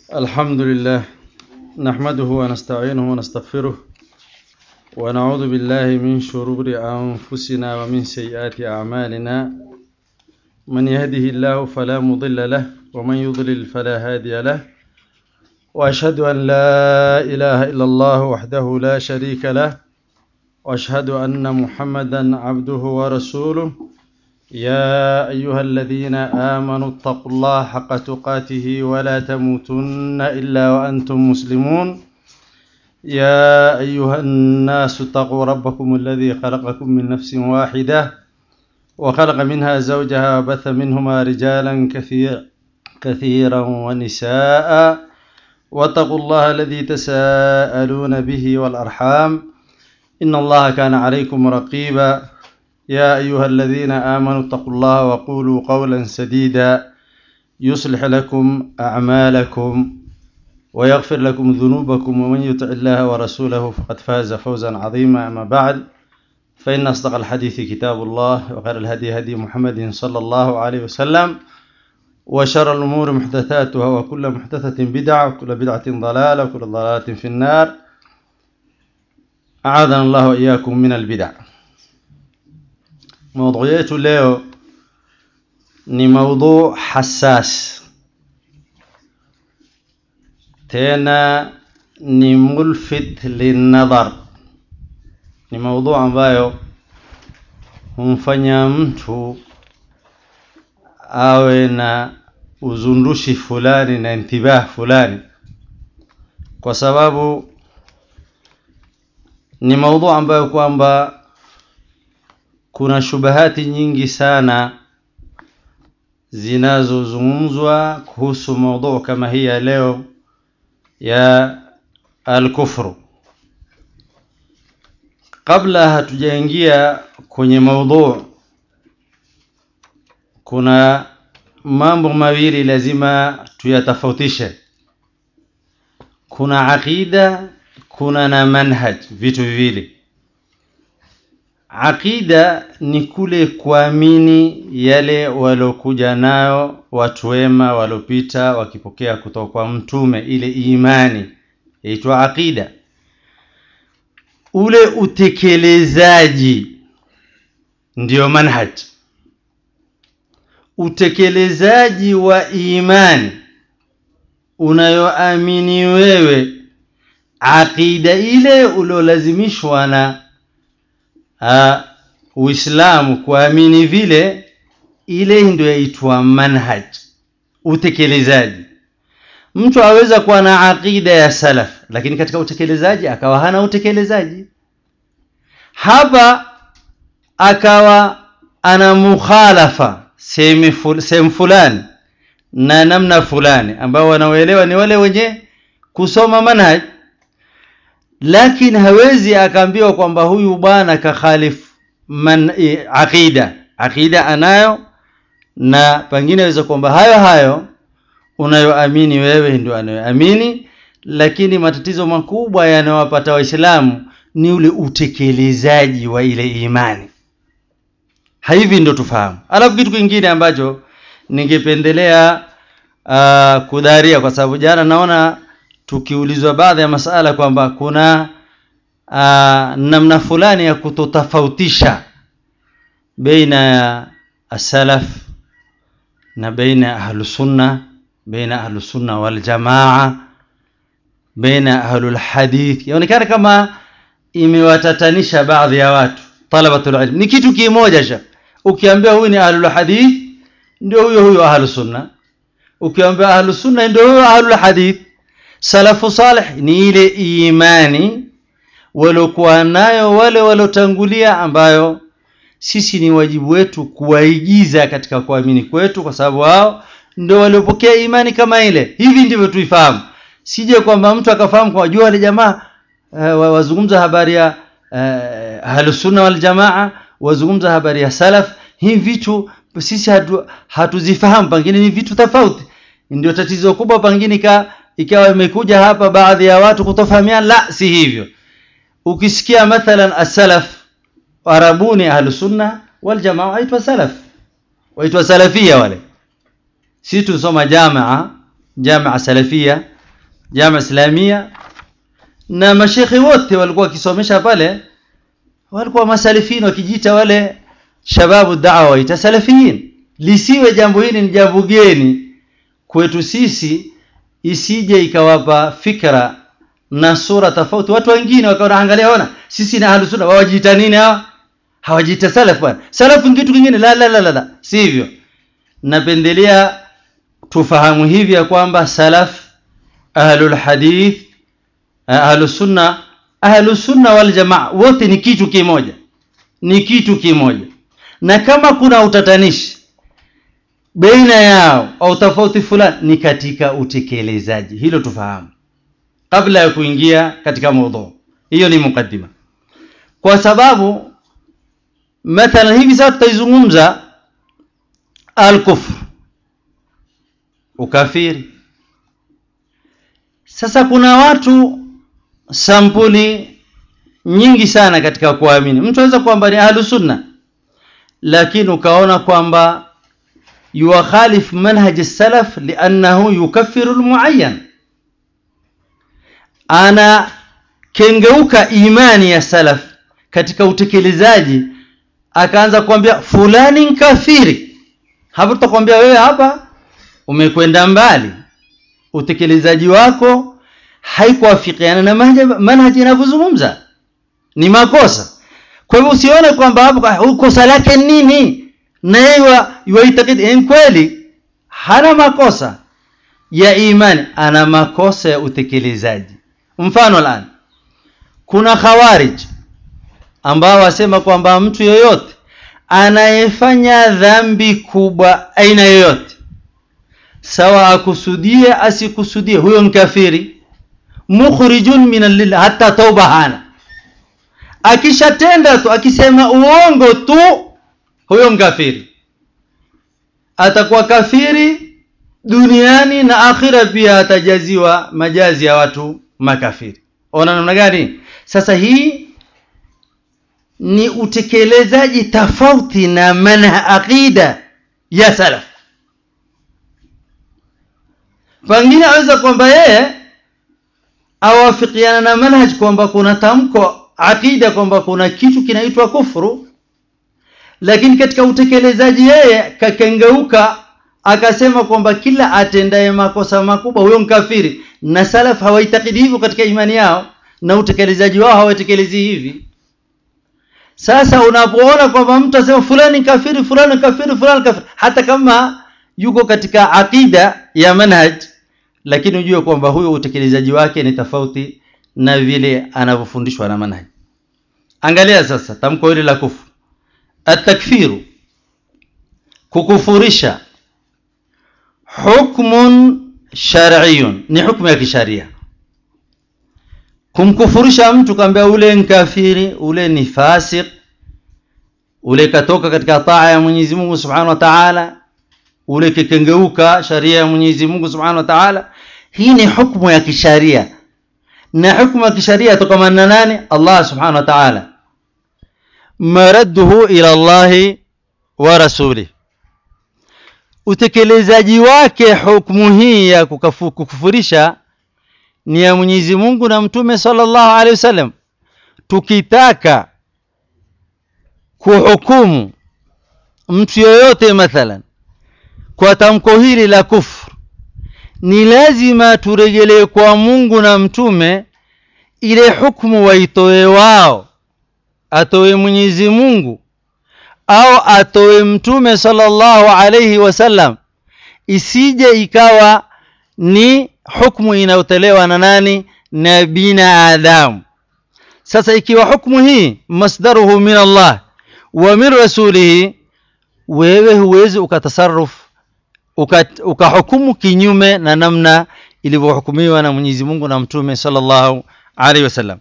الحمد لله نحمده ونستعينه ونستغفره ونعوذ بالله من شرور أنفسنا ومن سيئات أعمالنا من يهده الله فلا مضل له ومن يضلل فلا هادي له وأشهد أن لا إله إلا الله وحده لا شريك له وأشهد أن محمدا عبده ورسوله يا أيها الذين آمنوا اتقوا الله حق تقاته ولا تموتن إلا وأنتم مسلمون يا أيها الناس اتقوا ربكم الذي خلقكم من نفس واحدة وخلق منها زوجها وبث منهما رجالا كثير كثيرا ونساء واتقوا الله الذي تساءلون به والأرحام إن الله كان عليكم رقيبا يا أيها الذين آمنوا اتقوا الله وقولوا قولا سديدا يصلح لكم أعمالكم ويغفر لكم ذنوبكم ومن يطع الله ورسوله فقد فاز فوزا عظيما أما بعد فإن أصدق الحديث كتاب الله وخير الهدي هدي محمد صلى الله عليه وسلم وشر الأمور محدثاتها وكل محدثة بدعة وكل بدعة ضلالة وكل ضلالة في النار أعاذنا الله وإياكم من البدع Maudhui yetu leo ni maudhu hassas, tena ni mulfit linnadhar. Ni maudhu ambayo humfanya mtu awe na uzundushi fulani na intibah fulani, kwa sababu ni maudhu ambayo kwamba kuna shubahati nyingi sana zinazozungumzwa kuhusu maudhu kama hii ya leo ya alkufru. Kabla hatujaingia kwenye maudhu, kuna mambo mawili lazima tuyatofautishe. Kuna aqida, kuna na manhaj, vitu viwili. Aqida ni kule kuamini yale waliokuja nayo watu wema waliopita wakipokea kutoka kwa mtume, ile imani yaitwa aqida. Ule utekelezaji ndiyo manhaj. Utekelezaji wa imani unayoamini wewe, aqida ile uliolazimishwa na Uh, Uislamu kuamini vile, ile ndio yaitwa manhaj, utekelezaji. Mtu aweza kuwa na aqida ya salaf, lakini katika utekelezaji akawa hana utekelezaji. Hapa akawa ana mukhalafa sehemu fulani na namna fulani, ambao wanaoelewa ni wale wenye kusoma manhaj lakini hawezi akaambiwa kwamba huyu bwana kakhalifu man e, aqida aqida anayo na pengine aweza kwamba hayo hayo unayoamini wewe ndio anayoamini, lakini matatizo makubwa yanayowapata Waislamu ni ule utekelezaji wa ile imani. Hivi ndio tufahamu. Alafu kitu kingine ambacho ningependelea uh, kudharia, kwa sababu jana naona tukiulizwa baadhi ya masala kwamba kuna uh, namna fulani ya kutotofautisha baina ya asalaf na baina ya ahlusunna, baina ahlusunna waljamaa, baina ahlulhadith. Yaonekana kama imewatatanisha baadhi ya watu talabatul ilm. Ni kitu kimoja sha, ukiambia huyu ni ahlulhadith ndio huyo huyo ahlusunna, ukiambia ahlusunna ndio huyo ahlulhadith Salafu salih ni ile imani waliokuwa nayo wale waliotangulia, ambayo sisi ni wajibu wetu kuwaigiza katika kuamini kwetu, kwa sababu wao ndio waliopokea imani kama ile. Hivi ndivyo tuifahamu, sije kwamba mtu akafahamu kwa jua wale jamaa uh, wazungumza habari ya uh, ahlusunna wal jamaa, wazungumza habari ya salaf. Hivi vitu sisi hatu, hatuzifahamu, pengine ni vitu tofauti. Ndio tatizo kubwa pengine ka ikawa imekuja hapa baadhi ya watu kutofahamiana. La, si hivyo. Ukisikia mathalan as-salaf Arabuni ahlusunna wal jamaa waitwa salaf, waitwa salafia wale. Sisi tusoma jamaa jamaa salafia jama islamia na mashekhe wote walikuwa wakisomesha pale walikuwa masalifin wakijiita wale shababu dawa waita salafiyin lisiwe jambo hili ni jambo geni kwetu sisi isije ikawapa fikra na sura tofauti watu wengine wakaona angalia ona sisi na ahlus sunna wawajiita nini hawa hawajiita salaf bwana salaf ni kitu kingine la la la la, la. sivyo napendelea tufahamu hivi ya kwamba salaf ahlul hadith ahlus sunna ahlus sunna wal jamaa wote ni kitu kimoja ni kitu kimoja na kama kuna utatanishi baina yao au tofauti fulani ni katika utekelezaji hilo tufahamu kabla ya kuingia katika mada hiyo ni mukaddima kwa sababu mathalan hivi sasa tutaizungumza al-kufr ukafiri sasa kuna watu sampuli nyingi sana katika kuamini mtu anaweza kwamba ni ahlu sunna lakini ukaona kwamba yuwakhalif manhaj salaf liannahu yukaffiru almuayyan ana kengeuka imani ya salaf katika utekelezaji akaanza kuambia fulani kafiri hapo tutakwambia wewe hapa umekwenda mbali utekelezaji wako haikuafikiana na manhaji inavyozungumza ni makosa kwa hivyo usione kwamba hapo kosa lake nini na yeye yuaitakidi kweli hana makosa ya imani ana makosa ya utekelezaji mfano lan kuna khawarij ambao wasema kwamba mtu yoyote anayefanya dhambi kubwa aina yoyote sawa akusudie asikusudie huyo ni kafiri mukhrijun min lillah hata tauba hana akishatenda tu akisema uongo tu huyo mkafiri atakuwa kafiri duniani na akhira pia atajaziwa majazi ya watu makafiri ona namna gani sasa hii ni utekelezaji tofauti na manha aqida ya salaf pengine aweza kwamba yeye awafikiana na manhaj kwamba kuna tamko aqida kwamba kuna kitu kinaitwa kufuru lakini katika utekelezaji yeye kakengeuka akasema kwamba kila atendaye makosa makubwa huyo mkafiri na salaf hawaitakidi hivyo katika imani yao na utekelezaji wao hawatekelezi hivi sasa unapoona kwamba mtu asema fulani kafiri fulani kafiri fulani kafiri hata kama yuko katika aqida ya manhaj lakini ujue kwamba huyo utekelezaji wake ni tofauti na vile anavyofundishwa na manhaj angalia sasa tamko hili la kufuru atakfiru kukufurisha hukmun shar'iyun ni hukumu ya kisharia kumkufurisha mtu kaambia ule ni kafiri ule ni fasik ule katoka katika taa ya Mwenyezi Mungu Subhanahu wa Ta'ala ule kikengeuka sharia ya Mwenyezi Mungu Subhanahu wa Ta'ala hii ni hukumu ya kisharia na hukumu ya kisharia yatokana na nani Allah Subhanahu wa Ta'ala maradduhu ila Allah wa rasuli utekelezaji wake hukumu hii ya kukufurisha ni ya Mwenyezi Mungu na Mtume sallallahu alaihi wasallam tukitaka kuhukumu mtu yoyote mathalan kwa tamko hili la kufru ni lazima turejelee kwa Mungu na Mtume ile hukumu waitoe wao atoe Mwenyezi Mungu au atoe Mtume sallallahu alaihi wasallam isije ikawa ni hukumu inayotolewa na nani na binadamu sasa ikiwa hukumu hii masdaruhu min Allah wa min rasulihi wewe huwezi ukatasarruf ukahukumu uka kinyume na namna ilivyohukumiwa na Mwenyezi Mungu na Mtume sallallahu alaihi wasallam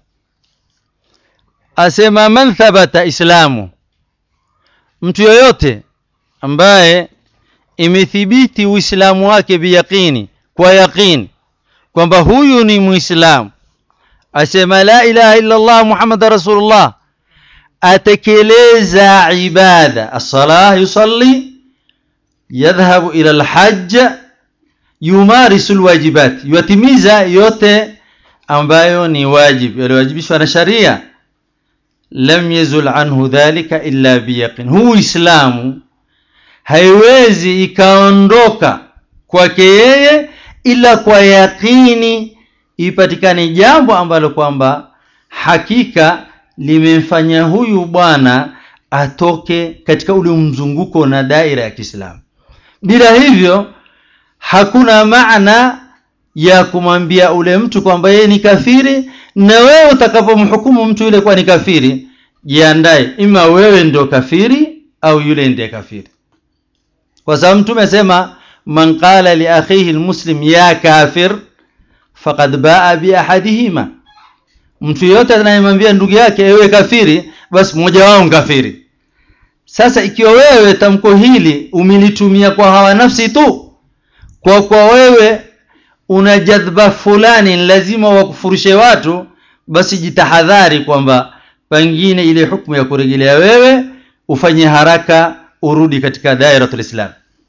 asema man thabata islamu mtu yoyote ambaye imethibiti uislamu wake biyaqini kwa yaqini kwamba huyu ni muislamu asema la ilaha illa Allah Muhammad rasulullah atekeleza ibada as-salah yusalli yadhhabu ila al-hajj yumarisu lwajibat yuatimiza yote ambayo ni wajib yaliwajibishwa na sharia lam yazul anhu dhalika illa biyaqin huu uislamu haiwezi ikaondoka kwake yeye ila kwa yaqini ipatikane jambo ambalo kwamba hakika limemfanya huyu bwana atoke katika ule mzunguko na daira ya Kiislamu. Bila hivyo hakuna maana ya kumwambia ule mtu kwamba yeye ni kafiri, na wewe utakapomhukumu mtu yule kuwa ni kafiri, jiandae, ima wewe ndio kafiri au yule ndiye kafiri, kwa sababu Mtume asema man qala li akhihi almuslim ya kafir faqad baa bi ahadihima mtu yeyote anayemwambia ndugu yake ewe kafiri basi mmoja wao kafiri sasa ikiwa wewe tamko hili umelitumia kwa hawa nafsi tu kwa kwa wewe una jadhba fulani lazima wakufurishe watu basi jitahadhari kwamba pengine ile hukumu ya kurejelea wewe ufanye haraka urudi katika dairatul islam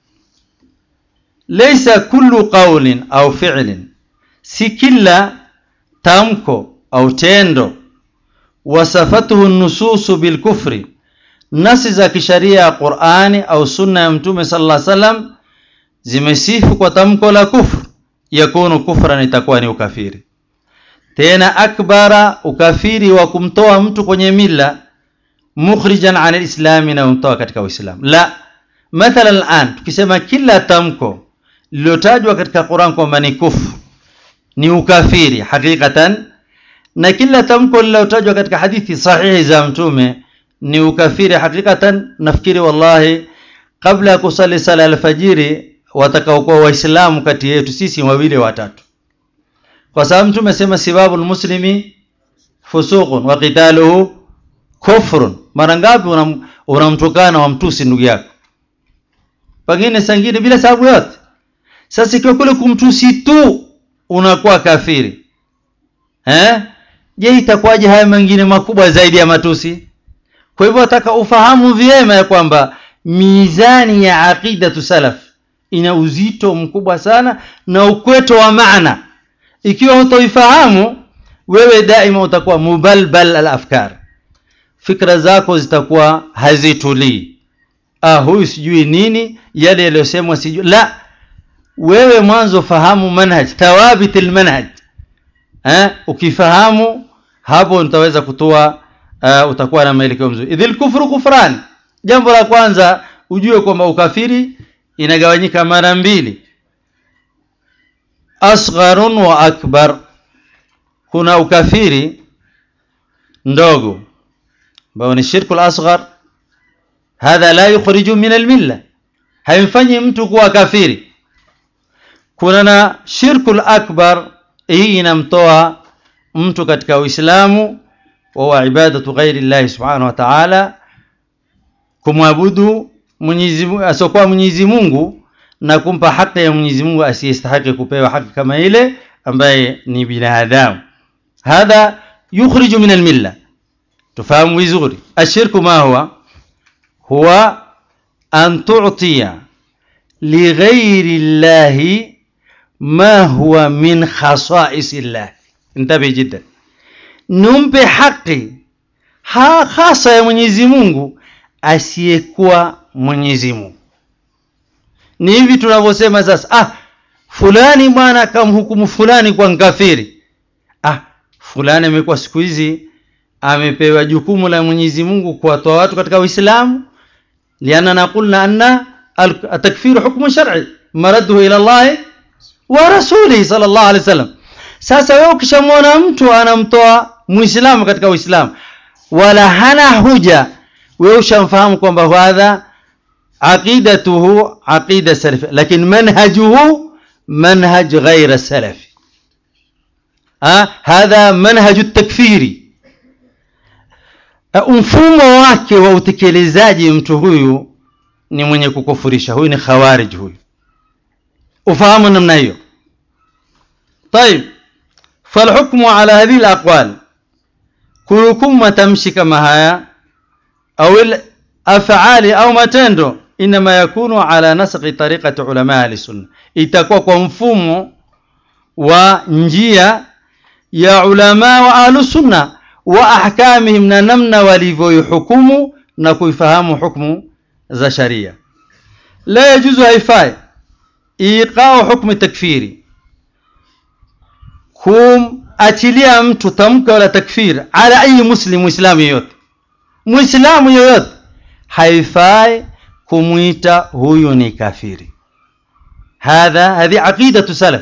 laysa kullu qawlin au fi'lin si kila tamko au tendo wasafatuhu nususu bilkufri nasi za kisharia ya Qur'ani au sunna ya mtume sallallahu alaihi wasallam zimesifu kwa tamko la kufru yakunu kufran itakuwa ni ukafiri tena akbara ukafiri wa kumtoa mtu kwenye mila mukhrijan an alislami na kumtoa katika uislamu la mathalan al'an tukisema kila tamko lililotajwa katika Qur'an kwamba ni kufru ni ukafiri hakikatan na kila tamko lililotajwa katika hadithi sahihi za mtume ni ukafiri hakikatan nafikiri wallahi kabla ya kusali sala alfajiri watakaokuwa waislamu kati yetu sisi wawili watatu kwa sababu mtume asema sibabul muslimi fusuqun wa qitaluhu kufrun mara ngapi unamtukana wa mtusi ndugu yako pengine sangine bila sababu yote sasa ikiwa kule kumtusi tu unakuwa kafiri eh je itakuwaje haya mengine makubwa zaidi ya matusi kwa hivyo nataka ufahamu vyema ya kwamba mizani ya aqida salaf ina uzito mkubwa sana na ukweto wa maana ikiwa hutoifahamu wewe daima utakuwa mubalbal al-afkar fikra zako zitakuwa hazitulii ah huyu sijui nini yale yaliyosemwa sijui la wewe mwanzo fahamu manhaj tawabit almanhaj eh ukifahamu hapo utaweza kutoa uh, utakuwa na maelekeo mzuri idhil kufru kufran jambo la kwanza ujue kwamba ukafiri inagawanyika mara mbili asgharun wa akbar kuna ukafiri ndogo ambao ni shirku al-asghar hadha la yukhriju min al-milla haimfanyi mtu kuwa kafiri kuna na shirku akbar hii inamtoa mtu katika uislamu wa ibadatu ghairi llahi subhanahu wa ta'ala kumwabudu Mwenyezi Mungu asokuwa Mwenyezi Mungu na kumpa haki ya Mwenyezi Mungu asiyestahili kupewa haki kama ile ambaye ni binadamu hadha yukhriju min almilla tufahamu vizuri ashirku ma huwa huwa an tu'tiya lighairi llahi ma huwa min khasa'is llah intabi jiddan numpe haki ha hasa ya Mwenyezi Mungu asiyekuwa Mwenyezi Mungu ni hivi tunavyosema sasa ah fulani bwana akamhukumu fulani kwa nkafiri ah fulani amekuwa siku hizi amepewa jukumu la Mwenyezi Mungu kuwatoa watu katika Uislamu lianna naqulna anna التكفير حكم شرعي مرده الى الله ورسوله صلى الله عليه وسلم sasa wewe ukishamwona mtu anamtoa muislamu katika uislamu wala hana huja wewe ushamfahamu kwamba hadha aqidatuhu aqida salaf lakini manhajuhu manhaj ghaira salafi ha hadha manhaj at-takfiri mfumo wake wa utekelezaji mtu huyu ni mwenye kukufurisha huyu ni khawarij huyu ufahamu namna hiyo طيب فالحكم على هذه الأقوال كلكم ما تمشي كما هيا أو الأفعال أو matendo inma yakunu ala nasqi tariqati ulama ahli sunna itakuwa kwa mfumo wa njia ya ulama wa ahlu sunna wa ahkamihim na namna walivyoihukumu na kuifahamu hukmu za sharia la yajuzu haifai iqau hukmu takfiri kumachilia mtu tamko la takfir ala ayi muslim muislamu yoyote muislamu yoyote haifai kumwita huyu ni kafiri hadha hadhi aqidatu salaf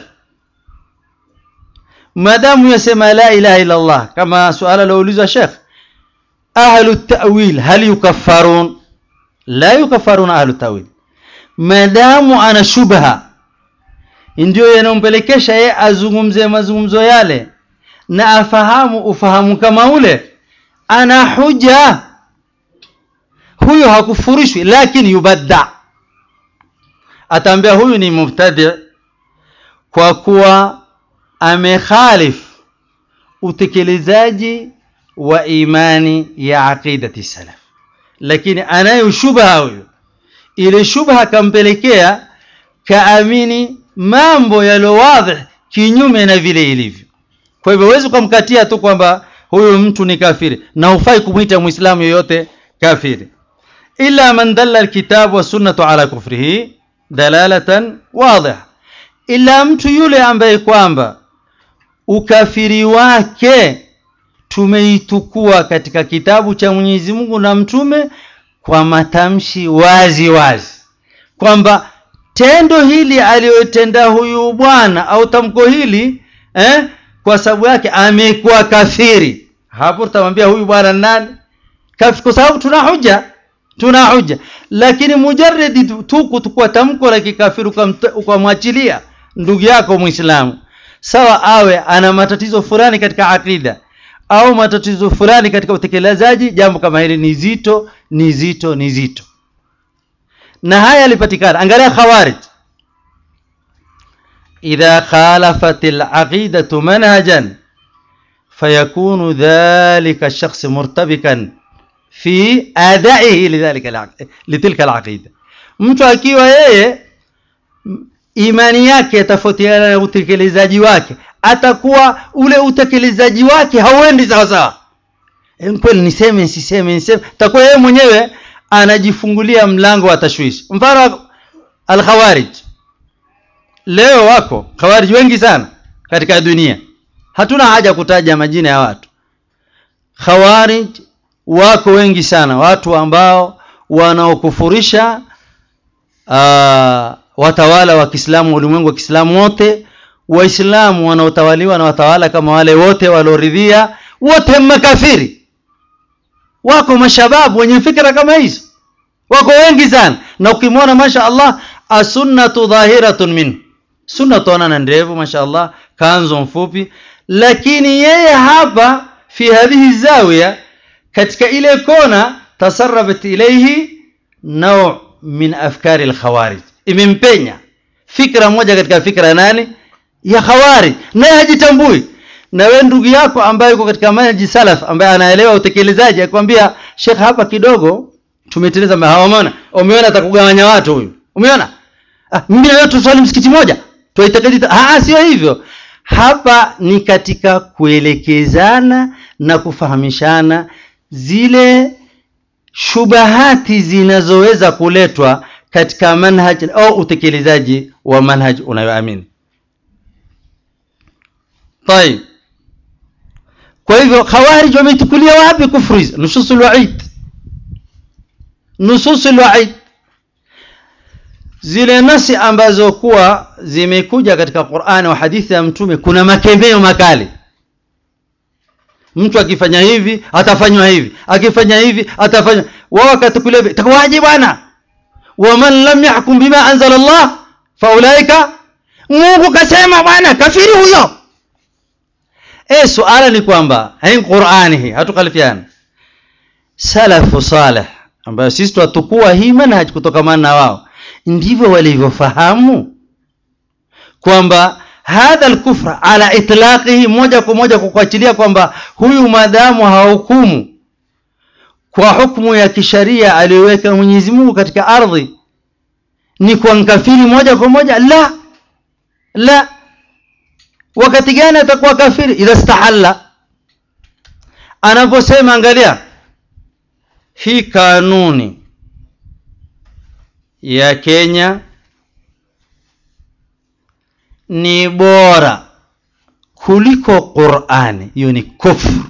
maadamu yasema la ilaha illa Allah kama suala laulizwa Sheikh ahlu ta'wil hal yukaffarun la yukaffarun ahlu ta'wil maadamu ana shubha ndio yanayompelekesha yeye azungumze mazungumzo yale na afahamu ufahamu kama ule ana huja huyo hakufurishwi lakini yubadda ataambia huyu ni mubtadi kwa kuwa amekhalif utekelezaji wa imani ya aqidati salaf lakini anayo shubha huyo ile shubha kampelekea kaamini mambo yalo wadhi kinyume na vile ilivyo kwa hivyo huwezi kumkatia tu kwamba huyu mtu ni kafiri na hufai kumwita muislamu yoyote kafiri illa man dalla alkitab wa sunnatu ala kufrihi dalalatan wadhiha ila mtu yule ambaye kwamba ukafiri wake tumeitukua katika kitabu cha Mwenyezi Mungu na mtume kwa matamshi wazi wazi kwamba tendo hili aliyotenda huyu bwana au tamko hili eh, kwa sababu yake amekuwa kafiri hapo tutamwambia huyu bwana nani kafiri kwa sababu tuna hoja tuna hoja lakini mujarradi tu kutukua tamko la kikafiri ukamwachilia ndugu yako muislamu sawa awe ana matatizo fulani katika akida au matatizo fulani katika utekelezaji jambo kama hili ni zito ni zito ni zito na haya yalipatikana angalia khawarij idha khalafat alaqidatu manhajan fayakunu dhalika ash-shakhs murtabikan fi adaihi lidhalika litilka alaqida mtu akiwa yeye imani yake yatafautiana na utekelezaji wake atakuwa ule utekelezaji wake hauendi sawa sawa kweli niseme nisiseme niseme takuwa yeye mwenyewe anajifungulia mlango wa tashwishi mfano al-khawarij leo wako khawarij wengi sana katika dunia hatuna haja kutaja majina ya watu khawarij wako wengi sana watu ambao wanaokufurisha watawala wa Kiislamu ulimwengu wa Kiislamu wote waislamu wanaotawaliwa na watawala kama wale wote walioridhia wote makafiri wako mashababu wenye fikra kama hizo wako wengi sana na ukimwona masha Allah asunnatu dhahiratun min sunna tuona ndevu masha Allah kanzo mfupi lakini yeye hapa fi hadhihi zawiya katika ile kona tasarrabat ilayhi naw min afkari al-khawarij imempenya fikra moja katika fikra nani ya khawarij naye hajitambui na wewe ndugu yako ambaye yuko katika manhaji salaf ambaye anaelewa utekelezaji akwambia Sheikh hapa kidogo tumeteleza hawaona umeona atakugawanya watu huyu umeona ah mimi na wewe tuswali msikiti moja tuitakidi ah sio hivyo hapa ni katika kuelekezana na kufahamishana zile shubahati zinazoweza kuletwa katika manhaj au utekelezaji wa manhaj unayoamini طيب kwa hivyo khawarij wameitukulia wapi kufru hizo nususul wa'id nususul wa'id zile nasi ambazo kuwa zimekuja katika Qur'ani wa hadithi ya mtume kuna makemeo makali mtu akifanya hivi atafanywa hivi akifanya hivi atafanywa wao wakatukulia takwaje bwana waman lam yahkum bima anzala Allah faulaika Mungu kasema bwana kafiri huyo eh suala ni kwamba hii Qur'ani hii hatukalifiana salafu salih ambayo sisi tutukua hii manhaj kutokamana na wao ndivyo walivyofahamu kwamba hadha al-kufra ala itlaqihi moja kwa moja kwa kuachilia kwamba huyu madamu hahukumu kwa hukumu ya kisharia aliyoweka Mwenyezi Mungu katika ardhi ni kwa mkafiri moja kwa moja la la wakati gani atakuwa kafiri idha stahalla anaposema angalia hii kanuni ya Kenya ni bora kuliko Qur'ani hiyo ni kufru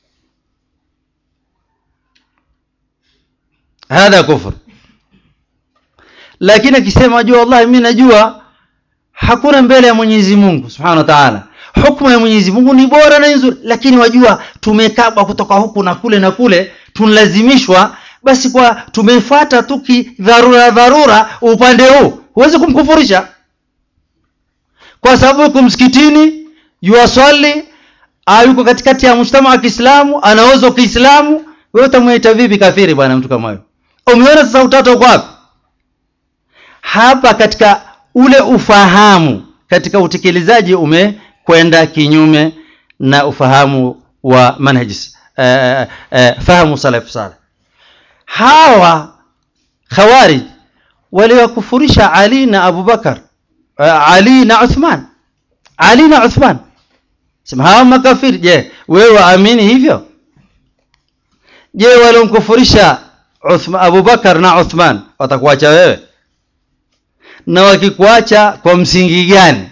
hadha kufru lakini akisema jua wallahi mimi najua hakuna mbele ya Mwenyezi Mungu Subhanahu wa Ta'ala hukumu ya Mwenyezi Mungu ni bora na nzuri lakini wajua tumekabwa kutoka huku na kule na kule tunalazimishwa basi kwa tumefuata tu kidharura dharura upande huu huwezi kumkufurisha kwa sababu yuko msikitini yuwaswali yuko katikati ya mshtama wa Kiislamu anaoza Kiislamu wewe utamwita vipi kafiri bwana mtu kama huyo umeona sasa utata uko wapi hapa katika ule ufahamu katika utekelezaji umekwenda kinyume na ufahamu wa manhaj uh, uh, fahamu salaf salih hawa khawarij waliwakufurisha Ali na Abu Bakar uh, Ali na Uthman Ali na Uthman sema hawa makafiri je wewe waamini hivyo je waliomkufurisha Abu Bakar na Uthman watakuacha wewe na wakikuacha kwa msingi gani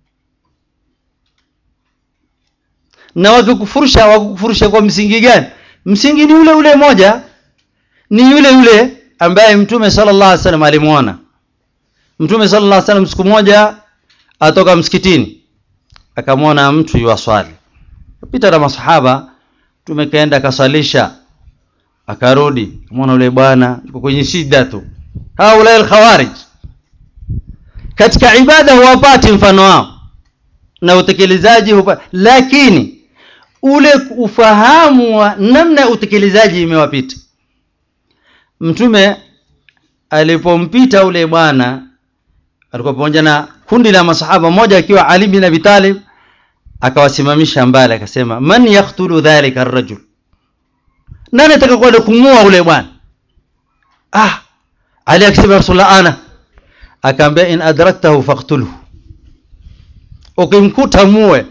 na wakikufurusha wakikufurusha kwa msingi gani msingi ni ule ule moja ni yule yule ambaye mtume sallallahu alaihi wasallam alimuona mtume sallallahu alaihi wasallam siku moja atoka msikitini akamwona mtu yuwaswali pita na masahaba tumekaenda akaswalisha akarudi akamwona yule bwana yuko kwenye shida tu haula al-khawarij katika ibada huwapati mfano wao na utekelezaji hupa, lakini ule ufahamu wa namna ya utekelezaji imewapita mtume alipompita ule bwana alikuwa pamoja na kundi la masahaba moja akiwa Ali bin Abi Talib akawasimamisha mbali akasema man yaqtulu dhalika ar-rajul nani atakakwenda kumua ule bwana ah Ali akisema rasulullah ana akaambia in adraktahu faqtulhu ukimkuta muwe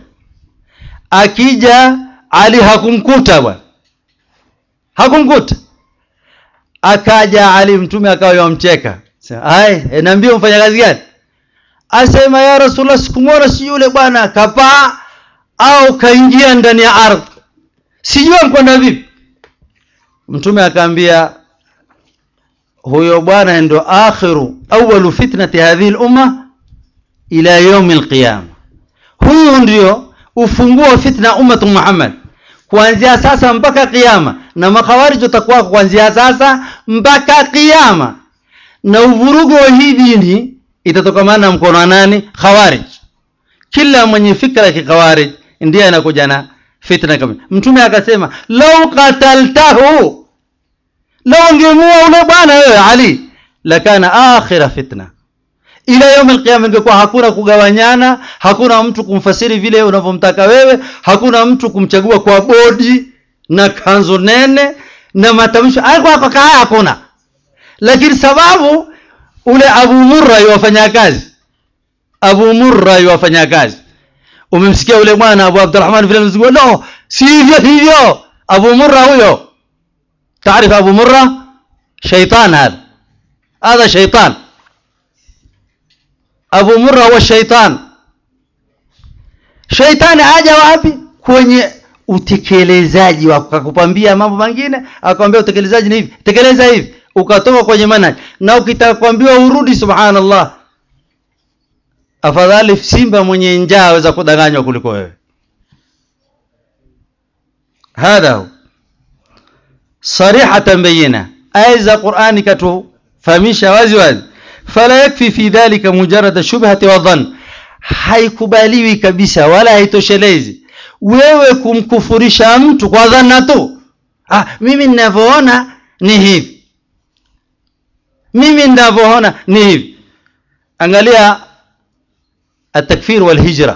akija Ali hakumkuta bwana hakumkuta akaja Ali mtume akawa yamcheka ai e, niambie mfanya kazi gani asema ya rasulullah sikumwona si yule bwana kapaa au kaingia ndani ya ardhi sijua mkwenda vipi mtume akaambia huyo bwana ndo akhiru awalu fitnati hadhihi lumma ila yaumi alqiyama huyu ndio ufunguo wa fitna ummatu muhammad kuanzia sasa mpaka kiyama na makhawarij watakuwa kuanzia sasa mpaka kiyama na uvurugo wa hii dini itatokamana na mkono wa nani khawarij kila mwenye fikra ya kikhawarij ndiye anakuja na fitna kama mtume akasema lau qataltahu lau ungemua ule bwana wewe ali lakana akhira fitna ila yaum alqiyama ingekuwa hakuna kugawanyana hakuna mtu kumfasiri vile unavyomtaka wewe hakuna mtu kumchagua kwa bodi na kanzo nene na matamshi alikuwa kwa kaya hakuna lakini sababu ule Abu Murra yuwafanya kazi Abu Murra yuwafanya kazi umemsikia ule bwana Abu Abdurrahman vile mzigo no si hivyo hivyo Abu Murra huyo taarifa Abu Murra shaitan hada هذا شيطان Abu Murra huwa shaitan shaitani aja wapi kwenye utekelezaji wa akakupambia mambo mengine akwambia utekelezaji ni hivi tekeleza hivi ukatoka kwenye manhaj na ukitaka kuambiwa urudi subhanallah afadhali simba mwenye njaa aweza kudanganywa kuliko wewe hadha sarihatan bayina aya za qurani katufahamisha wazi wazi fala yakfi fi dhalika mujarada shubhati wa dhann haikubaliwi kabisa wala haitoshelezi wewe kumkufurisha mtu kwa dhana tu ah, mimi ninavyoona ni hivi mimi ninavyoona ni hivi angalia التكفير والهجرة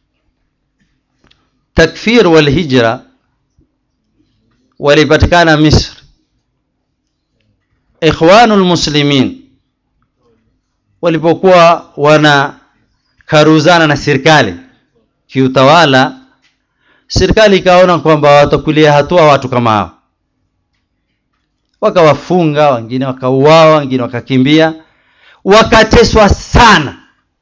تكفير والهجرة walipatikana Misri ikhwanul muslimin walipokuwa wanakaruzana na serikali kiutawala serikali ikaona kwamba watakulia hatua watu kama hao wakawafunga wengine wakauawa wengine wakakimbia wakateswa sana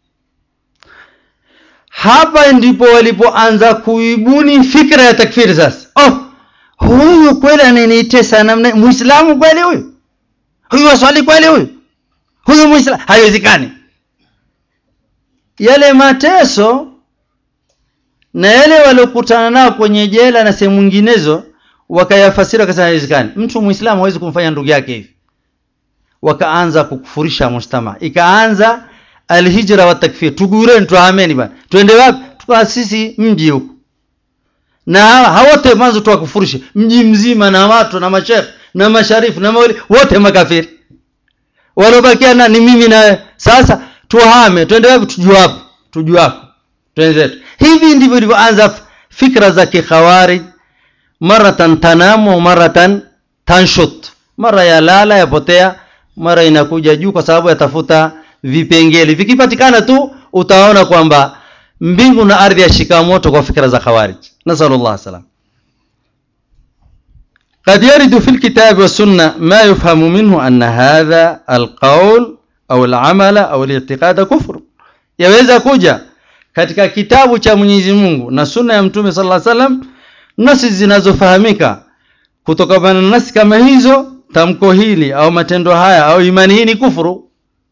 hapa ndipo walipoanza kuibuni fikra ya takfiri sasa oh huyu kweli ananitesa namna muislamu kweli huyu huyu waswali kweli huyu huyu muislamu haiwezekani yale mateso na yale waliokutana nao kwenye jela na sehemu nyinginezo wakayafasiri wakasema haiwezekani mtu muislamu hawezi kumfanya ndugu yake hivi wakaanza kukufurisha mujtama ikaanza alhijra wa takfir tugureni tuhameni bana twende wapi tukaasisi mji huko na hawote mwanzo tuwakufurishe mji mzima na watu na mashekh na masharifu na mauli wote makafiri waliobakia na ni mimi na sasa tuhame twende wapi tujue hapo tujue hapo twende zetu hivi ndivyo ilivyoanza fikra za kikhawarij maratan tanamu maratan tanshut mara ya lala yapotea mara inakuja juu kwa sababu yatafuta vipengele vikipatikana tu utaona kwamba mbingu na ardhi yashika moto kwa fikra za khawarij nasallallahu salam قد يرد في الكتاب والسنة ما يفهم منه أن هذا القول أو العمل أو الاعتقاد كفر yaweza kuja katika kitabu cha Mwenyezi Mungu na sunna ya Mtume sallallahu alaihi wasallam nasi zinazofahamika kutokana na nasi kama hizo tamko hili au matendo haya au imani hii ni kufuru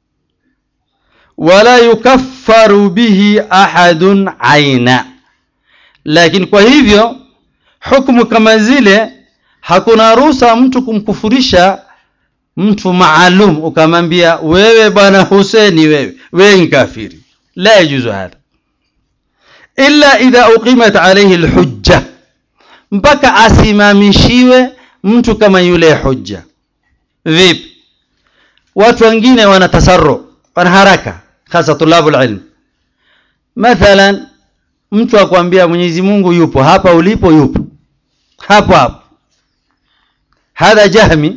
wala yukaffaru bihi ahadun aina lakini kwa hivyo hukumu kama zile hakuna ruhusa mtu kumkufurisha mtu maalum ukamwambia wewe bwana Huseni wewe wewe ni kafiri la yajuzu hadha illa idha uqimat alayhi alhujja mpaka asimamishiwe mtu kama yule hujja vipi watu wengine wana tasarru wana haraka hasa tulabul ilm mathalan mtu akwambia Mwenyezi Mungu yupo hapa ulipo yupo hapo hapo hadha jahmi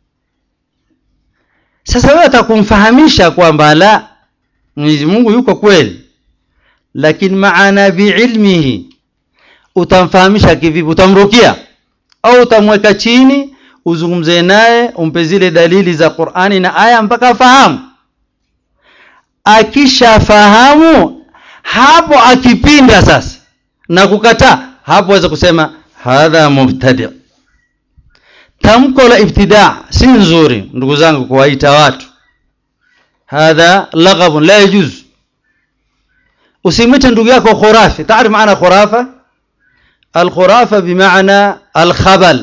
sasa wewe atakumfahamisha kwamba la Mwenyezi Mungu yuko kweli lakini maana biilmihi utamfahamisha kivipi utamrukia au utamweka chini uzungumze naye umpe zile dalili za Qur'ani na aya mpaka afahamu akishafahamu hapo akipinda sasa na kukataa hapo waweza kusema hadha mubtadi tamko la ibtidaa si nzuri ndugu zangu kuwaita watu hadha laghabun la yajuz usimwite ndugu yako khurafi taarif maana khurafa الخرافة بمعنى الخبل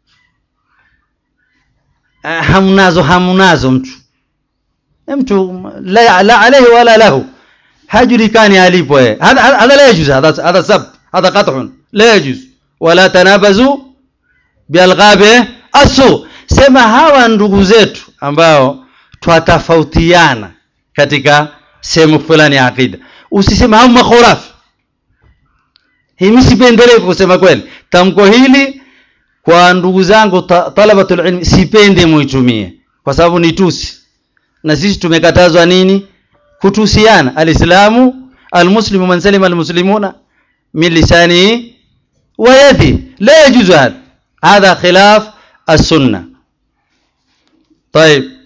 hamnazo hamnazo mtu mtu la, la alayhi wala lahu hajulikani alipo yeye hadha hadha la yajuz hadha hadha sab hadha qat'un la yajuz wala tanabazu bialghabi asu sema hawa ndugu zetu ambao twatofautiana katika sehemu fulani ya akida usisema hao makhurafi hii sipendelee kusema kweli tamko hili kwa ndugu zangu ta, talabatul ilmi sipende muitumie kwa sababu ni tusi na sisi tumekatazwa nini kutusiana alislamu almuslimu man salima almuslimuna min lisani wa yadi la yajuzu hada hadha khilaf السنة طيب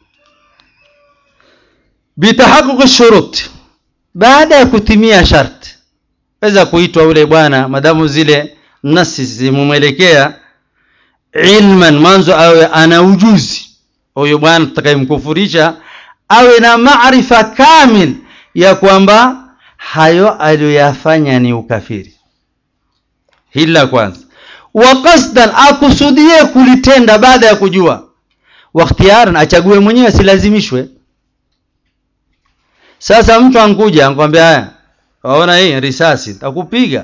بتحقق الشروط baada ya kutimia sharti weza kuitwa ule bwana madamu zile nasi zimumwelekea ilman mwanzo awe ana ujuzi huyo bwana tutakayemkufurisha awe na maarifa kamil ya kwamba hayo aliyoyafanya ni ukafiri hili la kwanza wa qasdan akusudie kulitenda baada ya kujua wakhtiaran achague mwenyewe asilazimishwe sasa mtu ankuja ankwambia haya waona hii risasi takupiga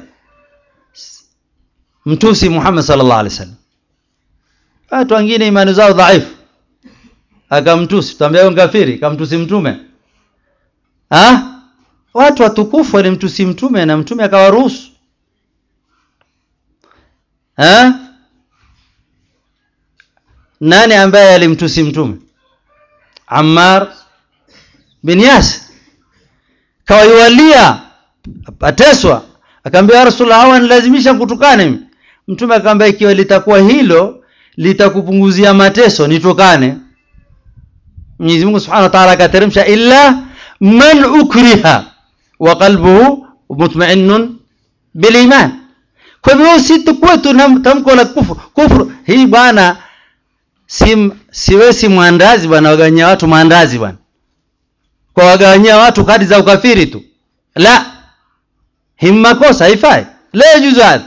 mtusi Muhammad sallallahu alaihi wasallam watu wengine imani zao dhaifu akamtusi tuambia wewe kafiri kamtusi mtume ha watu watukufu walimtusi mtume na mtume akawaruhusu ha nani ambaye alimtusi mtume Ammar bin Yas kawaiwalia ateswa akaambia rasulullah hawa nilazimisha kutukane mtume akamwambia ikiwa litakuwa hilo litakupunguzia mateso nitokane Mwenyezi Mungu Subhanahu wa Ta'ala akateremsha illa man ukriha wa qalbuhu mutma'innun bil iman kwa hivyo si tukue tuna tamko la kufuru kufuru hii bwana si siwe si mwandazi bwana wagawanyia watu maandazi bwana kwa wagawanyia watu kadi za ukafiri tu la hii makosa haifai la yajuzu hadha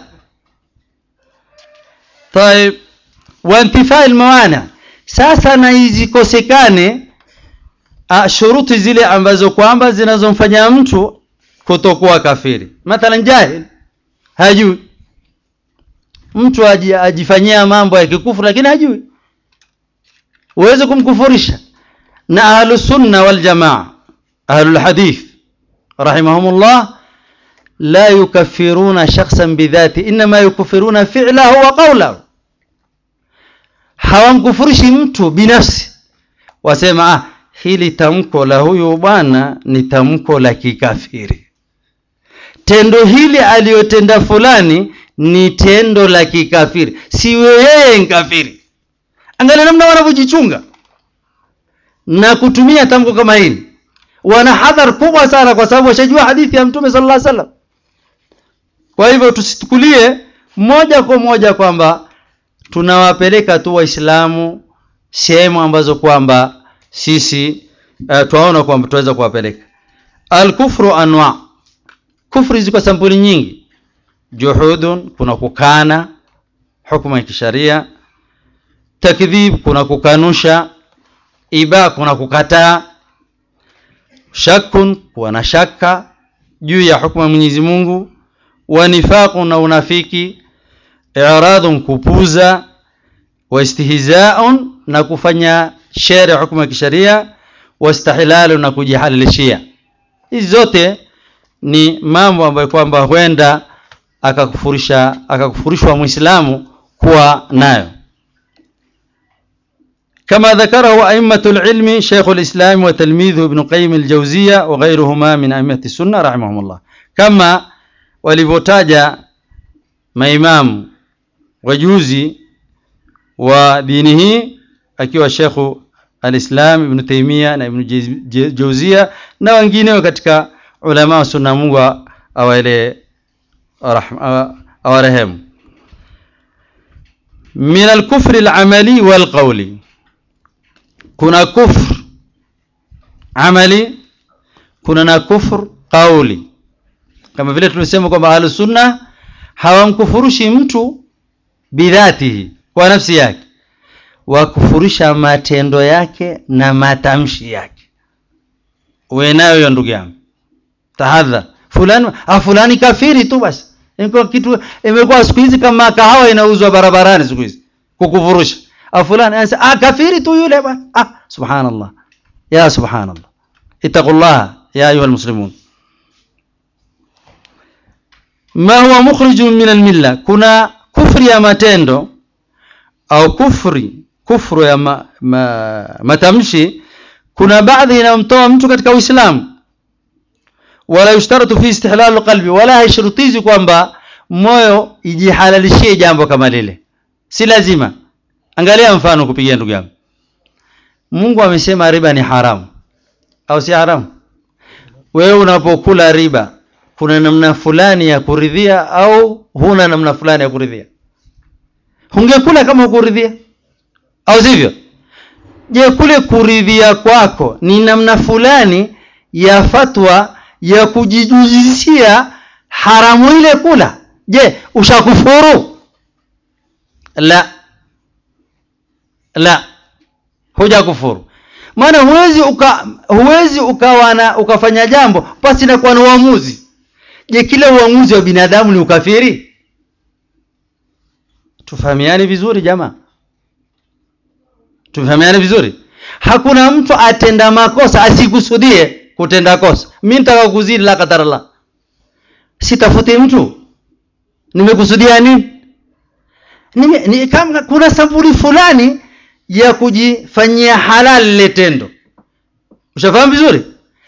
طيب وانتفاء الموانع sasa na izikosekane shuruti zile ambazo kwamba zinazomfanya mtu kutokuwa kafiri mathalan jahil hajui mtu ajifanyia mambo ya kikufuru lakini hajui uweze kumkufurisha na ahlu sunna wal jamaa ahlu alhadith rahimahumullah la yukaffiruna shakhsan bidhati inma yukaffiruna fi'lahu wa qawlahu hawamkufurishi mtu binafsi wasema ah hili tamko la huyu bwana ni tamko la kikafiri tendo hili aliyotenda fulani ni tendo la kikafiri si yeye nkafiri angalia namna wanavyojichunga na kutumia tamko kama hili wana hadhar kubwa sana kwa sababu washajua hadithi ya mtume sallallahu alaihi wasallam kwa hivyo tusitukulie moja kwa moja kwamba tunawapeleka tu waislamu sehemu ambazo kwamba sisi uh, twaona kwamba tunaweza kuwapeleka alkufru anwa kufri ziko sampuli nyingi juhudun kuna kukana hukumu ya kisharia takdhib kuna kukanusha iba kuna kukataa shakun kuwa na shaka juu ya hukumu ya Mwenyezi Mungu wa nifaqun na unafiki i'radun kupuza wa istihzaa'un na kufanya shere hukumu ya kisharia wa istihlalu na kujihalalishia hizi zote ni mambo ambayo kwamba huenda akakufurisha akakufurishwa muislamu kuwa nayo كما ذكره أئمة العلم شيخ الإسلام وتلميذه ابن قيم الجوزية وغيرهما من أئمة السنة رحمهم الله كما walivyotaja maimamu wajuzi wa dini hii akiwa Shekhu Alislam Ibn Taimia na Ibn Jauzia na wengineo katika ulama wa sunna. Mungu awale awarehemu. Min alkufri alamali walqauli, kuna kufr amali, kuna na kufr qauli kama vile tulisema kwamba ahlus sunna hawamkufurushi mtu bidhatihi kwa nafsi yake wakufurisha matendo yake na matamshi yake uwe nayo hiyo ndugu yangu tahadhar fulani ah fulani kafiri tu basi imekuwa kitu imekuwa siku hizi kama kahawa inauzwa barabarani siku hizi kukufurusha ah fulani anasema ah kafiri tu yule bwana ah subhanallah ya subhanallah ittaqullaha ya ayuha almuslimun ma huwa mukhrijun min almilla kuna kufri ya matendo au kufri kufru ya ma, ma, matamshi kuna baadhi inamtoa mtu katika uislamu wala yushtaratu fi istihlal qalbi wala haishurutizi kwamba moyo ijihalalishie jambo kama lile si lazima angalia mfano kupigia ndugu yangu Mungu amesema riba ni haramu au si haramu wewe unapokula riba kuna namna fulani ya kuridhia au huna namna fulani ya kuridhia hungekula kama ukuridhia au sivyo je kule kuridhia kwako ni namna fulani ya fatwa ya kujijuzisia haramu ile kula je ushakufuru la la huja kufuru maana huwezi uka, huwezi ukawa na ukafanya jambo pasi na kuwa na uamuzi je kila uamuzi wa binadamu ni ukafiri tufahamiane vizuri jamaa tufahamiane vizuri hakuna mtu atenda makosa asikusudie kutenda kosa mi nitaka kuzidi la kadarallah sitafuti mtu nimekusudia nini Nime, ni, kama kuna sampuli fulani ya kujifanyia halal lile tendo ushafahamu vizuri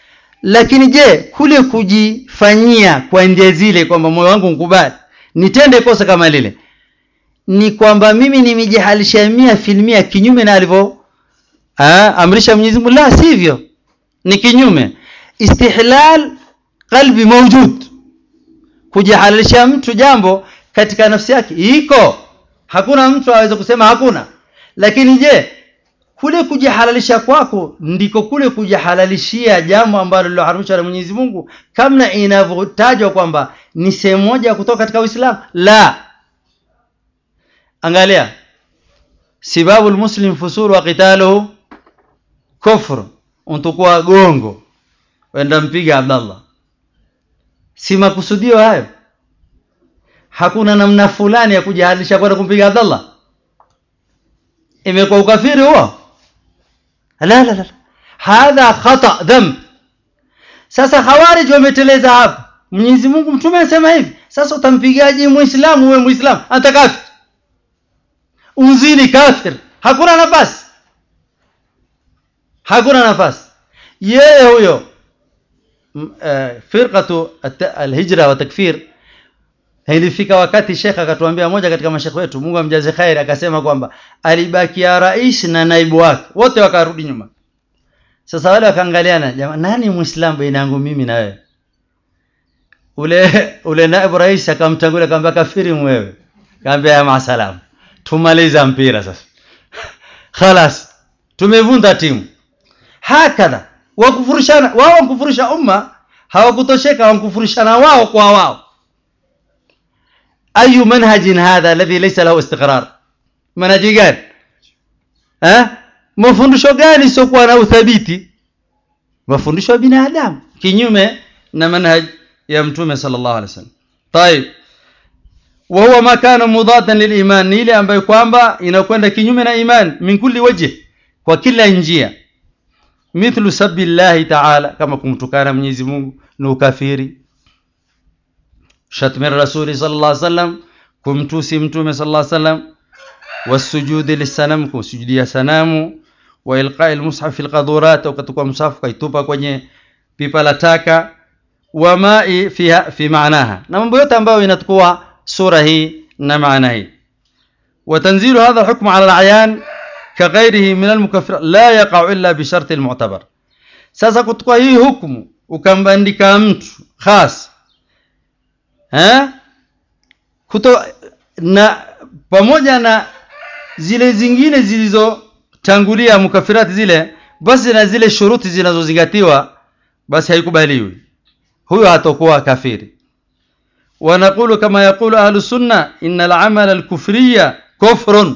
lakini je kule kujifanyia kwa njia zile kwamba moyo wangu mkubali nitende kosa kama lile ni kwamba mimi nimejihalisha mia filmia kinyume na alivyo amrisha Mwenyezi Mungu la sivyo ni kinyume istihlal qalbi mawjud kujihalalisha mtu jambo katika nafsi yake iko hakuna mtu aweze kusema hakuna lakini je kule kujihalalisha kwako ndiko kule kujihalalishia jambo ambalo liloharamishwa na Mwenyezi Mungu kama inavyotajwa kwamba ni sehemu moja ya kutoka katika Uislamu la angalia sibabu almuslim fusuru wa qitaluhu kufr untukua gongo wenda mpiga Abdallah si makusudio hayo hakuna namna fulani ya kujihalisha kwenda kumpiga Abdallah imekuwa ukafiri huo la la la hadha khata dhamb sasa khawarij wameteleza hapa Mwenyezi Mungu mtume anasema hivi sasa utampigaje muislamu wewe muislamu hata kafir unzini kafir hakuna nafasi hakuna nafasi yeye huyo firqatu alhijra wa takfir ilifika wakati shekh akatuambia moja katika mashekhe wetu Mungu amjaze khair akasema kwamba alibakia rais na naibu wake wote wakarudi nyuma sasa wale wakaangaliana jamaa nani muislamu baina yangu mimi na wewe ule ule naibu rais akamtangulia akamwambia kafiri mwewe kaambia ya masalam tumaliza mpira sasa khalas tumevunda timu hakadha wakufurishana wao wakufurisha umma hawakutosheka wakufurishana wao kwa wao ayu manhajin hadha alladhi laysa lahu istiqrar manhaji gani eh mafundisho gani siokuwa na uthabiti mafundisho ya binadamu kinyume na manhaj ya mtume sallallahu alaihi wasallam طيب وهو ما كان مضادا للايمان ni ile ambayo kwamba inakwenda kinyume na iman min kulli wajhi kwa kila njia mithlu sabbi llahi ta'ala kama kumtukana Mwenyezi Mungu ni ukafiri shatmi rasuli sallallahu alaihi wasallam kumtusi mtume sallallahu alaihi wasallam wasujudi lisanam kusujudia sanamu wa ilqa'i almushaf fi alqadurat ukatukua msafu kaitupa kwenye pipa la taka wa ma'i fiha fi maanaha na mambo yote ambayo inatukua sura hii na maana hii وتنزيل هذا الحكم على العيان كغيره من المكفر لا يقع إلا بشرط المعتبر sasa kutukua hii hukumu ukambandika mtu khas eh kuto na pamoja na zile zingine zilizotangulia mukafirati zile basi na zile shuruti zinazozingatiwa basi haikubaliwi huyo hatakuwa kafiri ونقول كما يقول أهل السنة إن العمل الكفري كفر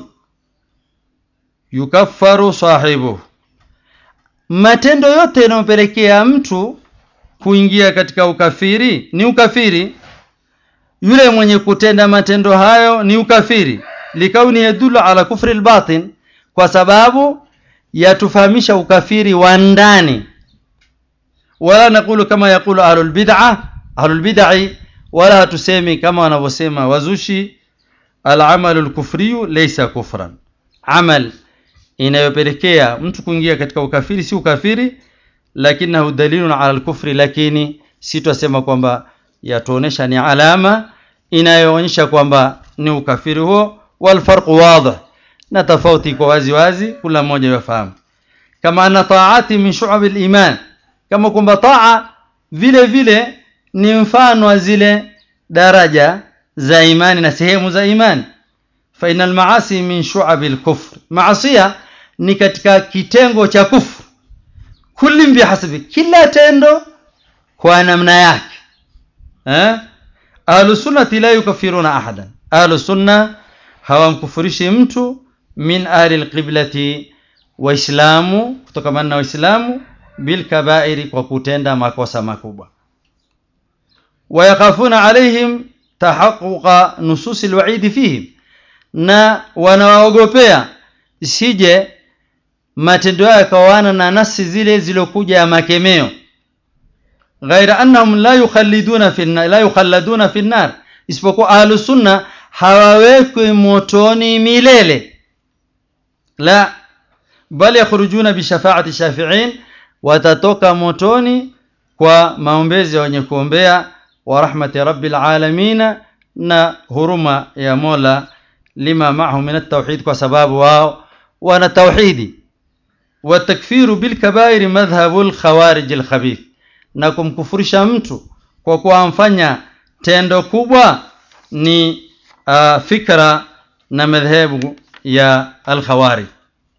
يكفر صاحبه matendo yote yanayopelekea mtu kuingia katika ukafiri ni ukafiri yule mwenye kutenda matendo hayo ni ukafiri likauni yadulu ala kufri albatin kwa sababu yatufahamisha ukafiri wa ndani wala nakulu kama yakulu ahlul bid'ah ahlul bid'ah wala hatusemi kama wanavyosema wazushi alamalu alkufriyu laysa kufran amal inayopelekea mtu kuingia katika ukafiri si ukafiri lakinahu dalilun ala alkufri lakini si twasema kwamba yatuonesha ni alama inayoonyesha kwamba ni ukafiri huo walfarqu wadih na tofauti kwa wazi wazi kila mmoja yafahamu kama anna taati min shu'abi aliman kama kwamba taa vile vile ni mfano wa zile daraja za imani na sehemu za imani fa inal maasi min shu'abi alkufr maasiya ni katika kitengo cha kufru kulli bihasabi kila tendo kwa namna yake eh ahlu sunnati la yukaffiruna ahadan ahlu sunna hawamkufurishi mtu min ahli alqiblati waislamu kutokamana na waislamu bil kabairi kwa kutenda makosa makubwa wayakhafuna alaihim tahaqquqa nusus alwa'id fihim na wanawaogopea isije matendo yao yakawana na nasi zile zilokuja ya makemeo ghaira annahum la yukhalliduna fi la yukhalladuna fi nar isipokuwa ahlus sunna hawawekwi motoni milele la bal yakhrujuna bi shafaati shafi'in watatoka motoni kwa maombezi ya wenye kuombea wa rahmati rabbil alamina na huruma ya Mola lima maahu min at-tauhid kwa sababu wao wana tauhidi wa takfiru bil kabair madhhabu al khawarij al khabith na kumkufurisha mtu kwa kuamfanya tendo kubwa ni uh, fikra na madhehebu ya al khawarij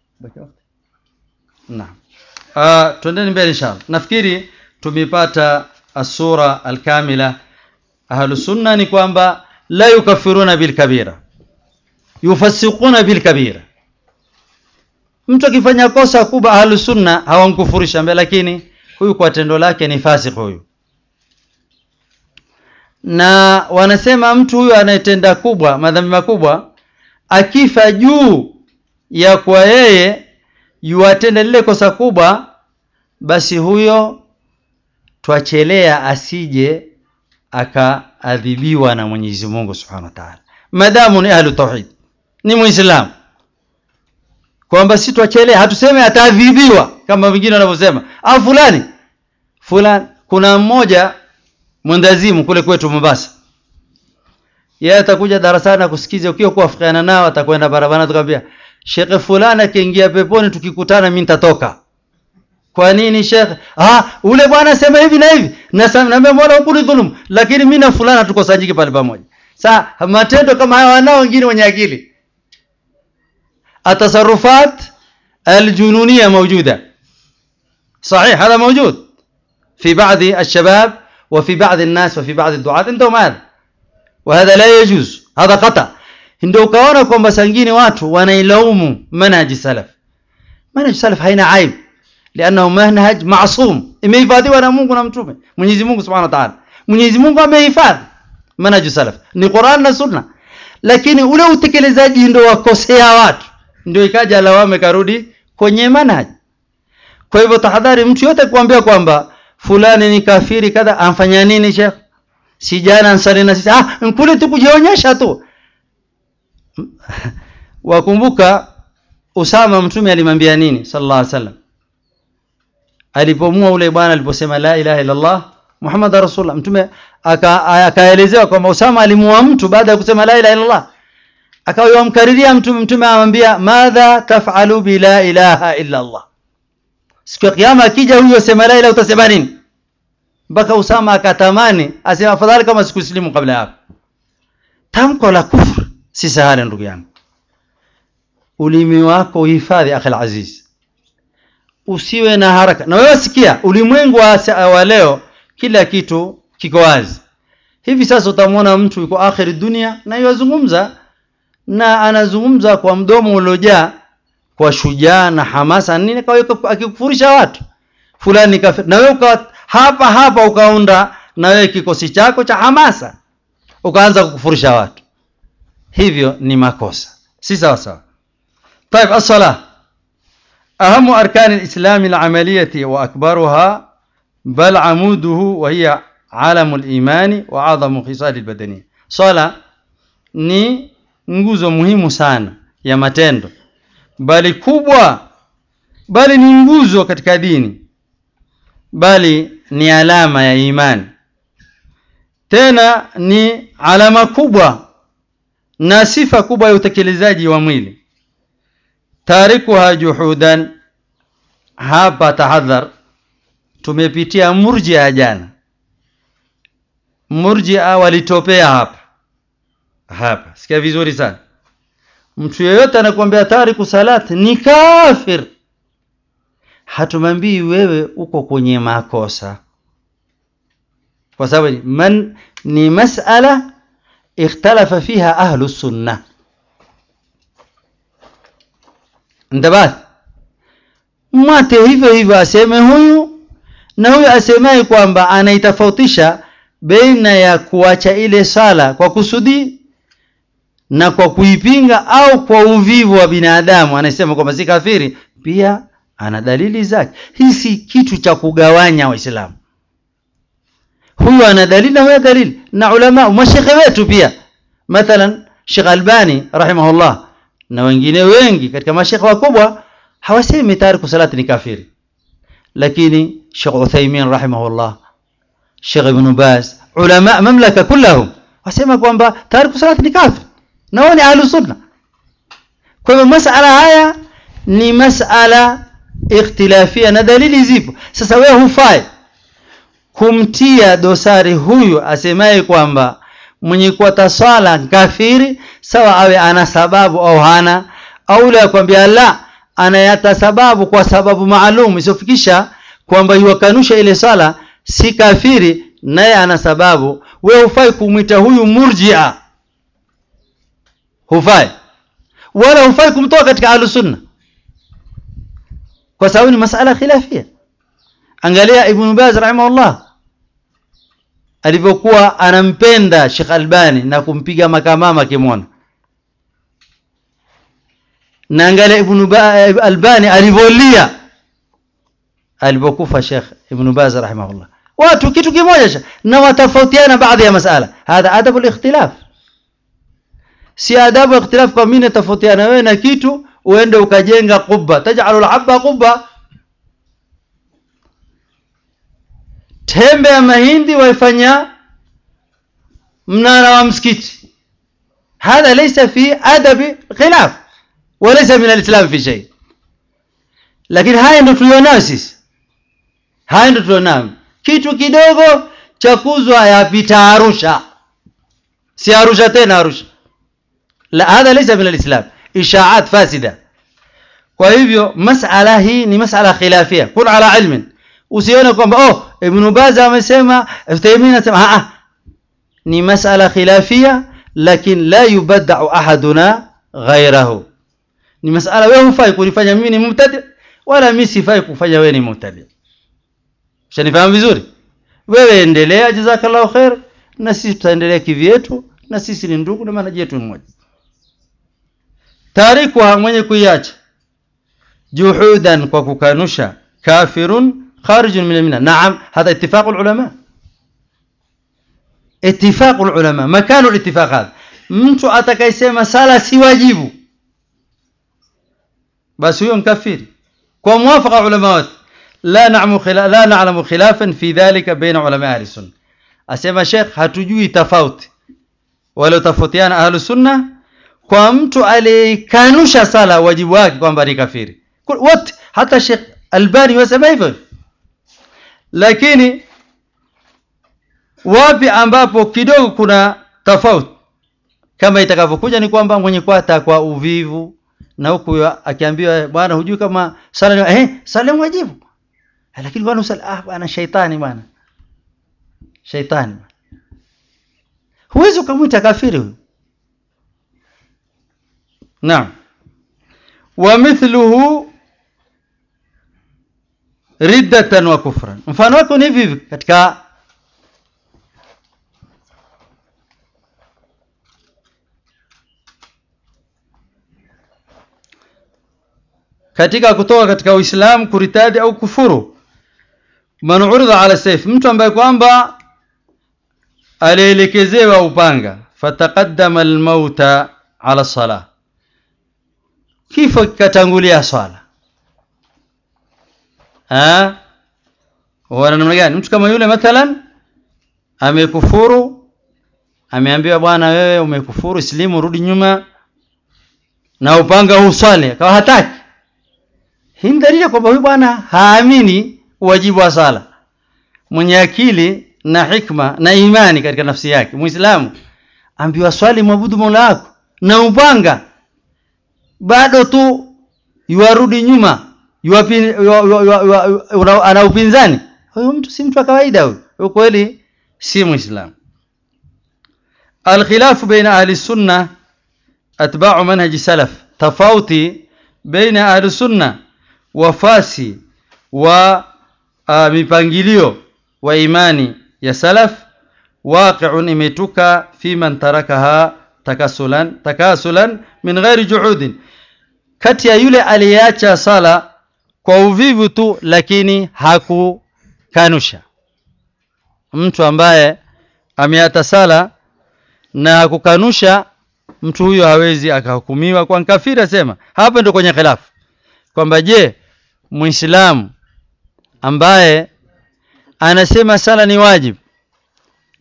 naam uh, tuendeni mbele inshallah nafikiri tumepata asura alkamila ahlu sunna ni kwamba la yukafiruna bil kabira yufassiquna bil kabira mtu akifanya kosa kubwa ahlu sunna hawamkufurisha mbele lakini huyu kwa tendo lake ni fasik huyu na wanasema mtu huyu anayetenda kubwa madhambi makubwa akifa juu ya kwa yeye yuatenda lile kosa kubwa basi huyo twachelea asije akaadhibiwa na Mwenyezi Mungu Subhanahu wa Ta'ala madamu ni ahlu tauhid ni muislamu kwamba si twachelea hatuseme ataadhibiwa kama wengine wanavyosema au fulani fulani kuna mmoja mwendazimu kule kwetu Mombasa yeye atakuja darasani kusikiza ukiwa kuafikiana nao atakwenda barabara tukamwambia shekhe fulani akiingia peponi tukikutana mimi nitatoka kwa nini shekhe ah ule bwana sema hivi na hivi na naambia mola hukuni dhulum lakini mimi na fulana tukosanyike pale pamoja sa matendo kama haya wanao wengine wenye akili التصرفات الجنونية موجودة صحيح هذا موجود في بعض الشباب وفي بعض الناس وفي بعض الدعاة عندهم هذا وهذا لا يجوز هذا خطأ ndio ukaona kwamba sangine watu wanailaumu manhaji salaf manhaji salaf haina aib liannahu manhaj masum imehifadhiwa na Mungu na mtume Mwenyezi Mungu Subhanahu wa Ta'ala Mwenyezi Mungu amehifadhi manhaji salaf ni Qur'an na Sunna lakini ule utekelezaji ndio wakosea watu ndio ikaja lawame karudi kwenye manhaji kwa hivyo tahadhari mtu yote kuambia kwamba fulani ni kafiri kadha amfanya nini shekh si jana ansali na sisi ah kule tu kujionyesha tu wakumbuka Usama mtume alimwambia nini sallallahu alaihi wasallam alipomua ule bwana aliposema la ilaha illa Allah Muhammad rasulullah mtume akaelezewa kwamba Usama alimua mtu baada ya kusema la ilaha illa Allah akawa mkariria mtume mtume amwambia madha taf'alu bi la ilaha illa Allah siku ya kiyama akija huyo sema la ilaha utasema nini mpaka Usama akatamani asema afadhali kama sikusilimu kabla hapo tamko la kufur si sahali ndugu yangu ulimi wako uhifadhi akhil aziz usiwe na haraka na wewe sikia ulimwengu wa leo kila kitu kiko wazi hivi sasa utamwona mtu yuko akhiri dunia na yazungumza na anazungumza kwa mdomo uliojaa kwa shujaa na hamasa nini kwa akikufurisha watu fulani kafir na wewe hapa hapa ukaunda na wewe kikosi chako cha hamasa ukaanza kukufurisha watu hivyo ni makosa si sawa sawa طيب الصلاة أهم أركان الإسلام العملية وأكبرها بل عموده وهي عالم الإيمان وأعظم خصال البدنية صلاة ni nguzo muhimu sana ya matendo bali kubwa bali ni nguzo katika dini bali ni alama ya imani tena ni alama kubwa na sifa kubwa ya utekelezaji wa mwili tarikuha juhudan hapa tahadhar tumepitia murjia jana murjia walitopea hapa hapa sikia vizuri sana mtu yeyote anakuambia tariku salat ni kafir hatumwambii wewe uko kwenye makosa kwa sababu man ni masala ikhtalafa fiha ahlu sunna ndabath mwate hivyo hivyo aseme huyu na huyu asemaye kwamba anaitofautisha baina ya kuacha ile sala kwa kusudi na kwa kuipinga au kwa uvivu wa binadamu anasema kwamba si kafiri pia ana dalili zake hii si kitu cha kugawanya waislamu huyu ana dalili na huyu dalili na ulama mashekhe wetu pia mathalan Sheikh Albani rahimahullah na wengine wengi katika mashekhe wakubwa hawasemi tariku salati ni kafiri lakini Sheikh Uthaymeen rahimahullah Sheikh Ibn Baz ulama mamlaka kullahum wasema kwamba tariku salati ni kafir na wao ni ahlus sunna kwa hivyo masala haya ni masala ikhtilafia na dalili zipo sasa wewe hufai kumtia dosari huyu asemaye kwamba mwenye kuwata swala kafiri sawa awe ana sababu au hana au yule akwambia la anayata sababu kwa sababu maalum isiofikisha kwamba yuwakanusha ile swala si kafiri naye ana sababu we hufai kumwita huyu murjia hufai wala hufai kumtoa katika ahlusunna kwa sababu ni masala khilafia angalia ibn baz rahimahullah alivyokuwa anampenda Sheikh Albani na kumpiga makamama kimwona na angalia ibn Albani alivyolia alipokufa Sheikh Ibn Baz rahimahullah watu kitu kimoja na watofautiana baadhi ya masala hadha adabu al-ikhtilaf si adabu ikhtilaf kwa mimi natofautiana wewe na kitu uende ukajenga qubba tajalu al-habba qubba tembe ya mahindi waifanya mnara wa msikiti hadha laysa fi adabi khilaf walaysa min al-islam fi shay lakini haya ndio tulionayo sisi haya ndio tulionayo kitu kidogo cha kuzwa yapita Arusha si Arusha tena Arusha la hadha laysa min al-islam ishaat fasida kwa hivyo masala hii ni masala khilafia kun ala ilmin usione kwamba oh ibn Baz amesema Uthaymeen anasema ah ni masala khilafia lakin la yubadda'u ahaduna ghayrahu ni masala wewe hufai kunifanya mimi ni mubtadi wala mimi sifai kufanya wewe ni mubtadi Ushanifahamu vizuri? Wewe endelea jazakallahu khair na sisi tutaendelea kivyetu na sisi ni ndugu na maana yetu mmoja. Tariku mwenye kuiacha juhudan kwa kukanusha kafirun kharijun min al Naam, hada ittifaq ulama. Ittifaq ulama, makanu al-ittifaq hadha. Mtu atakayesema sala si wajibu basi huyo mkafiri kwa muwafaqa ulama wote la na'lamu khilaf la na'lamu khilafan fi dhalika baina ulama ahli sunna asema sheikh hatujui tofauti wala tofautiana ahli sunna kwa mtu aliyekanusha sala wajibu wake kwamba ni kafiri wote hata sheikh albani wasema hivyo lakini wapi ambapo kidogo kuna tofauti kama itakavyokuja ni kwamba mwenye kwata kwa uvivu na huku akiambiwa bwana hujui kama sala eh sala wajibu lakini bwana usali ah bwana shaitani bwana shaitani huwezi ukamwita kafiri huyo naam wa mithluhu riddatan wa kufran mfano wake ni hivi hivi katika katika kutoka katika Uislamu kuritadi au kufuru man urida ala sayf mtu ambaye kwamba alielekezewa upanga fataqaddama almauta ala salah kifo kikatangulia swala ah wana namna gani mtu kama yule mathalan amekufuru ameambiwa bwana wewe umekufuru silimu rudi nyuma na upanga uswali akawa hataki hii ni dalili kwamba huyu bwana haamini wajibu wa sala mwenye akili na hikma na imani katika nafsi yake muislamu ambiwa swali mwabudu mola wako na upanga bado tu yuarudi nyuma yuwapi, yu, yu, yu, yu, ana upinzani huyu mtu si mtu wa kawaida huyu kweli si muislamu الخلاف بين أهل السنة أتباع منهج سلف تفاوتي بين أهل السنة wafasi wa uh, mipangilio wa imani ya salaf waqi'un imetuka fi man tarakaha takasulan takasulan min ghairi juhudin kati ya yule aliyeacha sala kwa uvivu tu lakini hakukanusha mtu ambaye ameata sala na kukanusha mtu huyo hawezi akahukumiwa kwa kafiri asema hapa ndio kwenye khilafu kwamba je muislamu ambaye anasema sala ni wajibu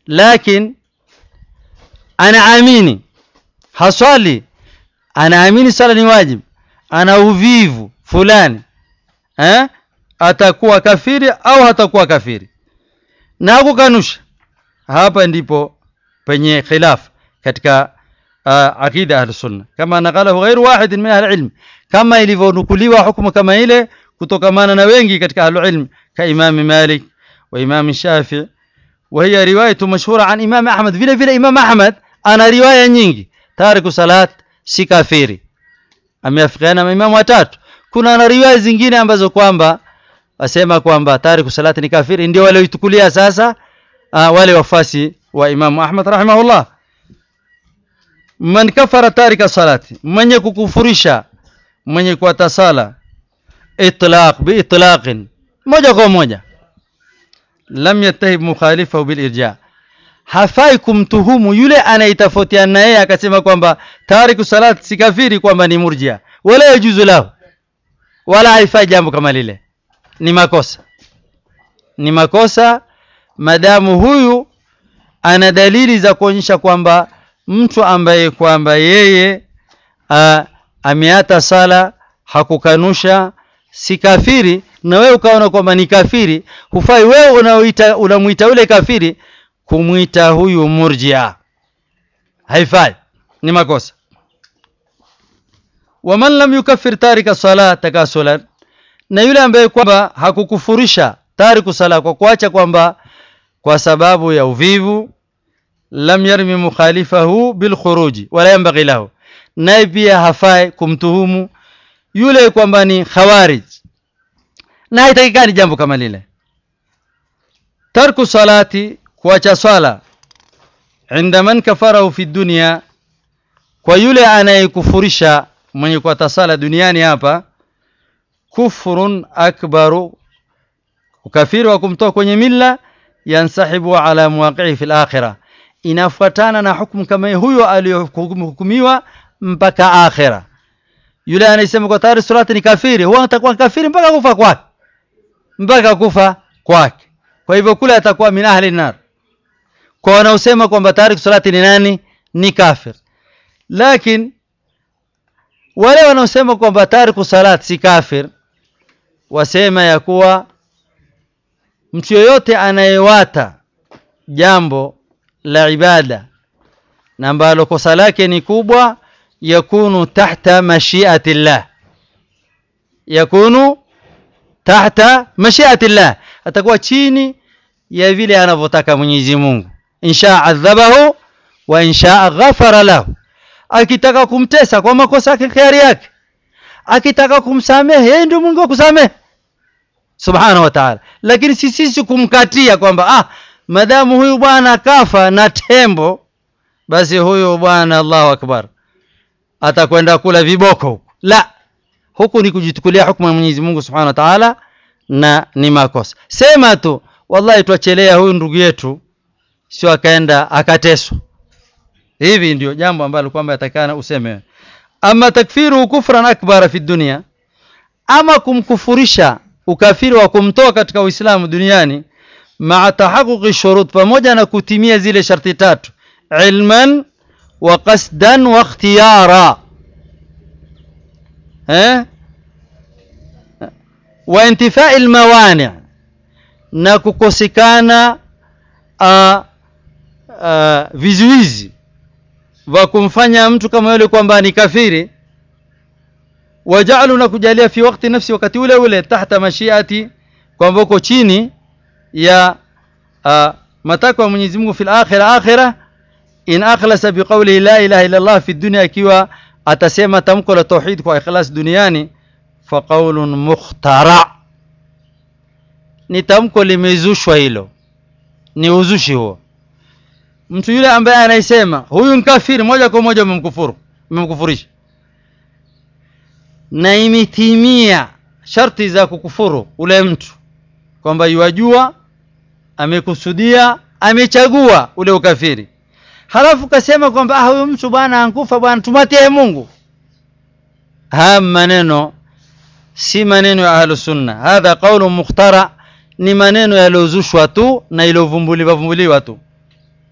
lakini anaamini haswali anaamini sala ni wajibu ana uvivu fulani eh? atakuwa kafiri au hatakuwa kafiri na kukanusha hapa ndipo penye khilaf katika uh, aqida ahli sunna kama naqalahu ghairu wahid min ahli ilm kama ilivyonukuliwa hukumu kama ile kutokamana na wengi katika ahli ilm ka imam malik wa imam shafi وهي رواية مشهورة عن إمام أحمد vile vile Imam Ahmad ana riwaya nyingi tariku salat si kafiri ameafikiana na imamu watatu kuna na riwaya zingine ambazo kwamba wasema kwamba tariku salati ni kafiri ndio walioitukulia sasa uh, wale wafasi wa Imam Ahmad rahimahullah man kafara tarika salati mwenye kukufurisha mwenye kuata sala itlaq bi itlaqin moja kwa moja lam yattahib mukhalifahu bil irja hafai kumtuhumu yule anayetofautiana na yeye akasema kwamba tariku salat si kafiri kwamba ni murjia wala yajuzu lahu wala haifai jambo kama lile ni makosa ni makosa madamu huyu ana dalili za kuonyesha kwamba mtu ambaye kwamba yeye a, ameata sala hakukanusha si kafiri na wewe ukaona kwamba ni kafiri hufai wewe unaoita unamuita ule kafiri kumwita huyu murjia haifai ni makosa waman lam yukaffir tarika sala takasulan na yule ambaye kwamba hakukufurisha tariku sala kwa kuacha kwamba kwa sababu ya uvivu lam yarmi mukhalifahu bilkhuruji wala yanbaghi lahu naye pia hafai kumtuhumu yule kwamba ni khawarij na haitakikani jambo kama lile tarku salati kuacha swala inda man kafarahu fi dunya kwa yule anayekufurisha mwenye kuata sala duniani hapa kufrun akbaru ukafiri wa kumtoa kwenye milla yansahibu ala muwaqi'i fil akhirah inafuatana na hukumu kama huyo aliyohukumiwa mpaka akhira yule anayesema kwa tayari salati ni kafiri huwa atakuwa kafiri mpaka kufa kwake mpaka kufa kwake kwa hivyo kule atakuwa min ahli nar kwa wanaosema kwamba tayari salati ni nani ni kafir lakini wale wanaosema kwamba tariku salat si kafir wasema ya kuwa mtu yoyote anayewata jambo la ibada na ambalo kosa lake ni kubwa yakunu tahta mashiati llah yakunu tahta mashiati llah atakuwa chini ya vile anavyotaka Mwenyezi Mungu insha adhabahu wa insha ghafara lahu akitaka kumtesa kwa makosa yake khiari yake akitaka kumsamehe yeye ndio Mungu akusamehe subhanahu wa ta'ala lakini si sisi kumkatia kwamba ah madamu huyu bwana kafa na tembo basi huyu bwana Allahu akbar atakwenda kula viboko huku la huku ni kujitukulia hukumu ya Mwenyezi Mungu subhanahu wa ta'ala na ni makosa sema tu wallahi tuachelea huyu ndugu yetu sio akaenda akateswa hivi ndio jambo ambalo kwamba yatakana useme ama takfiru kufran akbara fi dunia ama kumkufurisha ukafiri wa kumtoa katika uislamu duniani maa tahaquqi shurut pamoja na kutimia zile sharti tatu ilman wa qasdan wa ikhtiyara eh wa intifai almawani na kukosekana uh, uh, vizuizi wa kumfanya mtu kama yule kwamba ni kafiri wajalu na kujalia fi wakati nafsi wakati ule ule tahta mashiati kwamba uko chini ya uh, matakwa ya Mwenyezi Mungu fil akhirah akhirah in akhlasa biqawli la ilaha illa Allah fi dunya ikiwa atasema tamko la tauhid kwa ikhlas duniani fa qawlun mukhtara ni tamko limezushwa hilo ni uzushi huo mtu yule ambaye anaisema huyu ni kafiri moja kwa moja umemkufuru umemkufurisha na imetimia sharti za kukufuru ule mtu kwamba yuwajua amekusudia amechagua ule ukafiri halafu kasema kwamba ah huyu mtu bwana ankufa bwana tumatie Mungu haya maneno si maneno ya ahlu sunna hadha qawlu mukhtara ni maneno yaliyozushwa tu na iliyovumbuliwa vumbuliwa tu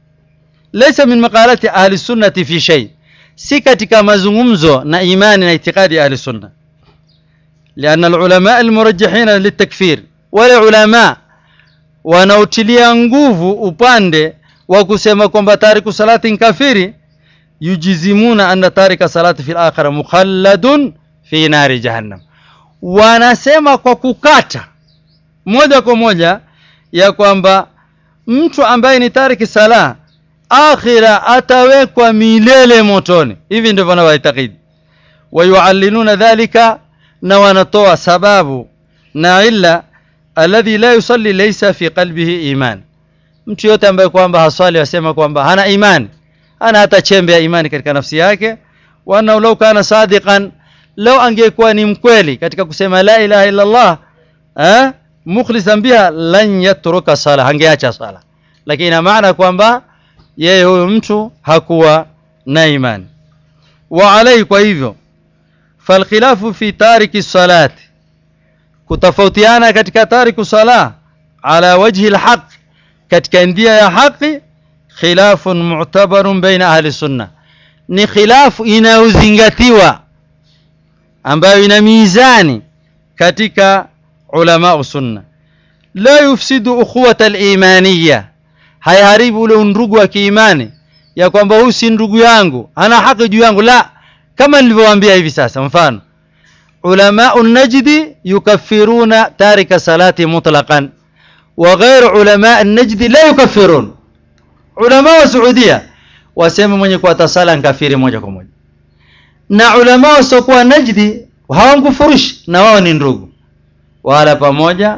laysa min maqalati ahli sunnati fi shay si katika mazungumzo na imani na itikadi ya ahli sunna lianna alulama almurajjihina litakfir wale ulama wanaotilia nguvu upande wa kusema kwamba tariku salati ni kafiri yujizimuna anna tarika salati fil akhirah mukhalladun fi nari jahannam wanasema kwa kukata moja kwa moja ya kwamba mtu ambaye ni tariki sala akhira atawekwa milele motoni hivi ndivyo wanawaitakidi wayuallinuna dhalika na wanatoa sababu na illa alladhi la yusalli laysa fi qalbihi iman mtu yote ambaye kwamba haswali wasema kwamba hana imani hana hata chembe ya imani katika nafsi yake wa annahu law kana sadiqan law angekuwa ni mkweli katika kusema la ilaha illa Allah eh mukhlisan biha lan yatruka sala hangeacha sala lakini ina maana kwamba yeye huyo mtu hakuwa na imani wa alai kwa hivyo falkhilafu fi tariki salati kutofautiana katika tariku sala ala wajhi alhaq katika njia ya haki khilafun mu'tabarun baina ahli sunna ni khilafu inayozingatiwa ambayo ina mizani katika ulama sunna la yufsidu ukhuwata al-imaniyya hayaharibu ule ndugu wa kiimani ya kwamba huyu si ndugu yangu ana haki juu yangu la kama nilivyowaambia hivi sasa mfano علماء النجد يكفرون تارك صلاة مطلقا وغير علماء النجد لا يكفرون علماء السعودية wasema mwenye kuwata sala nkafiri moja kwa moja na ulama wasiokuwa najdi hawamkufurishi na wao ni ndugu wala pamoja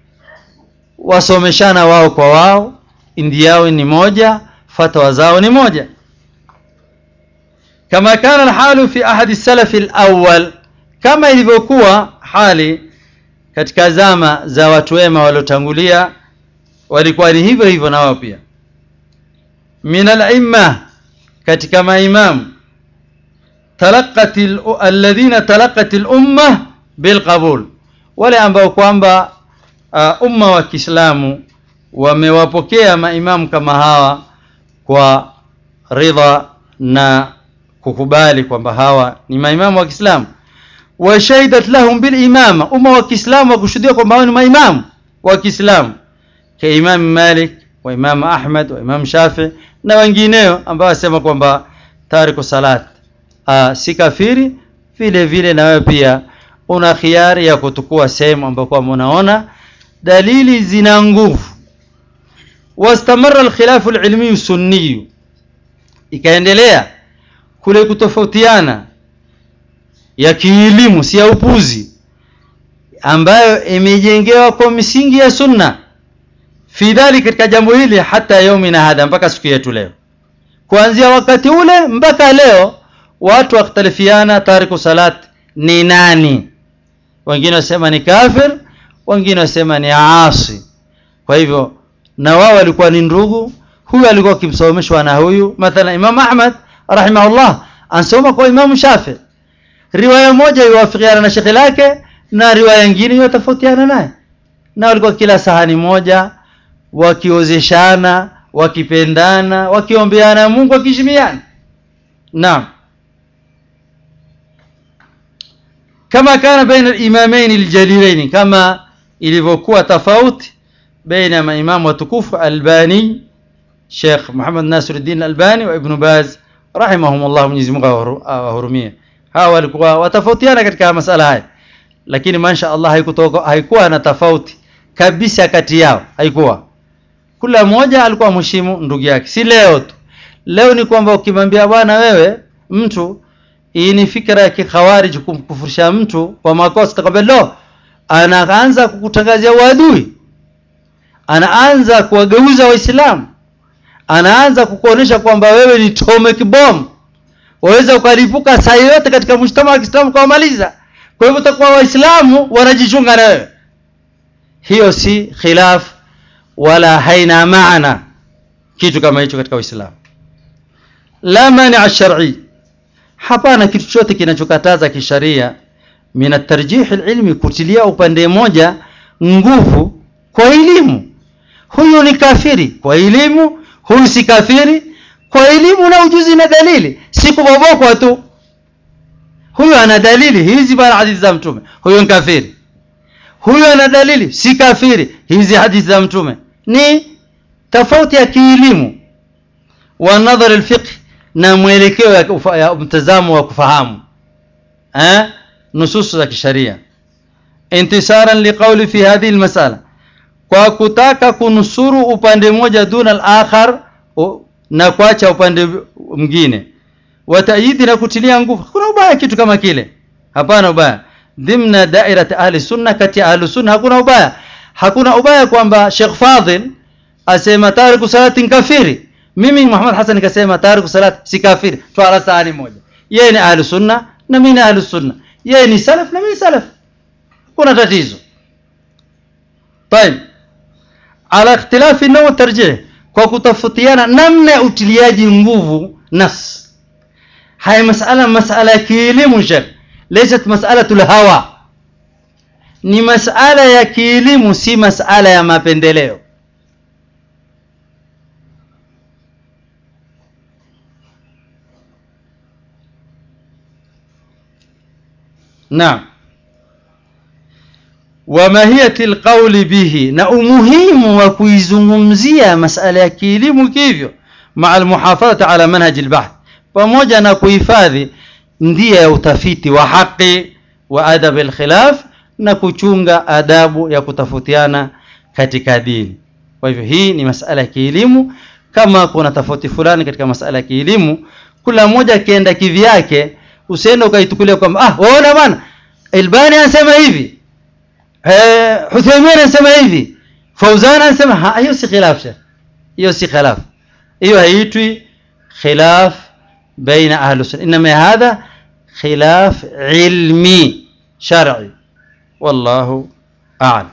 wasomeshana wao kwa wao indi yao ni moja fatwa zao ni moja kama kana alhalu fi ahadi salafi alawwal kama ilivyokuwa hali katika zama za watu wema waliotangulia walikuwa ni hivyo hivyo na wao pia min al-imma katika maimamu talaqat alladhina talaqat al-umma bilqabul wale ambao kwamba uh, umma wa Kiislamu wamewapokea maimamu kama hawa kwa ridha na kukubali kwamba hawa ni maimamu wa Kiislamu wa shahidat lahum bil imama umma wa Kiislamu wakushuhudia kwamba hao ni maimamu wa Kiislamu ka Imam Malik wa Imam Ahmad wa Imam Shafi na wengineo ambao wasema kwamba tariku salat uh, si kafiri vile vile na wewe pia una khiari ya kutukua sehemu ambayo kwamba unaona dalili zina nguvu wastamarra alkhilafu alilmi sunni ikaendelea kule kutofautiana ya kielimu si ya upuzi ambayo imejengewa kwa misingi ya sunna fi dhali katika jambo hili hata yaumina hadha mpaka siku yetu leo kuanzia wakati ule mpaka leo watu wakhtalifiana tariku salat ni nani wengine wasema ni kafir wengine wasema ni asi kwa hivyo na wao walikuwa ni ndugu huyu alikuwa akimsomeshwa na huyu mathalan imam ahmad rahimahullah ansoma kwa imam shafi riwaya moja iwafikiana na shekhi lake na riwaya nyingine iwatofautiana naye na walikuwa kila sahani moja wakiozeshana wakipendana wakiombeana Mungu wakishimiana naam kama kana baina al-imamain al-jalilain kama ilivyokuwa tofauti baina maimamu watukufu Albani Sheikh Muhammad Nasiruddin Albani wa Ibn Baz rahimahumullah Mwenyezi Mungu awahurumie hawa walikuwa watofautiana katika masala haya lakini masha Allah haikutoka haikuwa na tofauti kabisa kati yao haikuwa kila mmoja alikuwa mheshimu ndugu yake si leo tu leo ni kwamba ukimwambia bwana wewe mtu hii ni fikra ya kikhawarij kumkufurisha mtu kwa makosa takwambia lo anaanza kukutangazia uadui anaanza kuwageuza waislamu anaanza kukuonesha kwamba wewe ni atomic bomb waweza ukalipuka saa yote katika mshtama wa Kiislamu kawamaliza kwa hivyo utakuwa waislamu wanajichunga na wewe hiyo si khilaf wala haina maana kitu kama hicho katika Uislamu la mani shar'i hapana kitu chote kinachokataza kisharia min at-tarjih al-ilmi kutilia upande moja nguvu kwa elimu huyu ni kafiri kwa elimu huyu si kafiri kwa elimu na ujuzi na dalili si kubobokwa tu huyo ana dalili hizi bana hadithi za mtume huyo ni kafiri huyo ana dalili si kafiri hizi hadithi za mtume ni tofauti ya kielimu wa nadhar alfiqh na mwelekeo ya, ufa- ya mtazamo wa kufahamu eh nusus za kisharia intisaran liqawli fi hadhihi almas'ala kwa kutaka kunusuru upande mmoja duna al-akhar u- na kuacha upande mwingine watayidi na kutilia nguvu hakuna ubaya kitu kama kile hapana ubaya dhimna dairat ahli sunna kati ya ahli sunna hakuna ubaya hakuna ubaya kwamba Sheikh Fadhil asema tariku salati ni kafiri mimi Muhammad Hassan nikasema tariku salati si kafiri twala sahani moja yeye ni ahli sunna na mimi ni ahli sunna yeye ni salaf na mimi salaf kuna tatizo طيب على اختلاف النوع والترجيح kwa kutafutiana namna ya utiliaji nguvu nas haya masala masala ya kielimu shekh laysat mas'alatul hawa ni masala ya kielimu si masala ya mapendeleo naam wa mahiyati alqawli bihi na umuhimu wa kuizungumzia masala ya kielimu kivyo maa almuhafadhati ala manhaji albahth pamoja na kuhifadhi ndia ya utafiti wa haki wa adab alkhilaf na kuchunga adabu ya kutafutiana katika dini kwa hivyo hii ni masala ya kielimu kama kuna tofauti fulani katika masala ya kielimu kila mmoja akienda kivyake usiende ukaitukulia kwamba ah waona bwana Albani anasema hivi eh Uthaymeen anasema hivi Fauzan anasema ha hiyo si khilaf shekh hiyo si khilaf hiyo haitwi khilaf baina ahli sunna inma hadha khilaf ilmi shar'i wallahu a'lam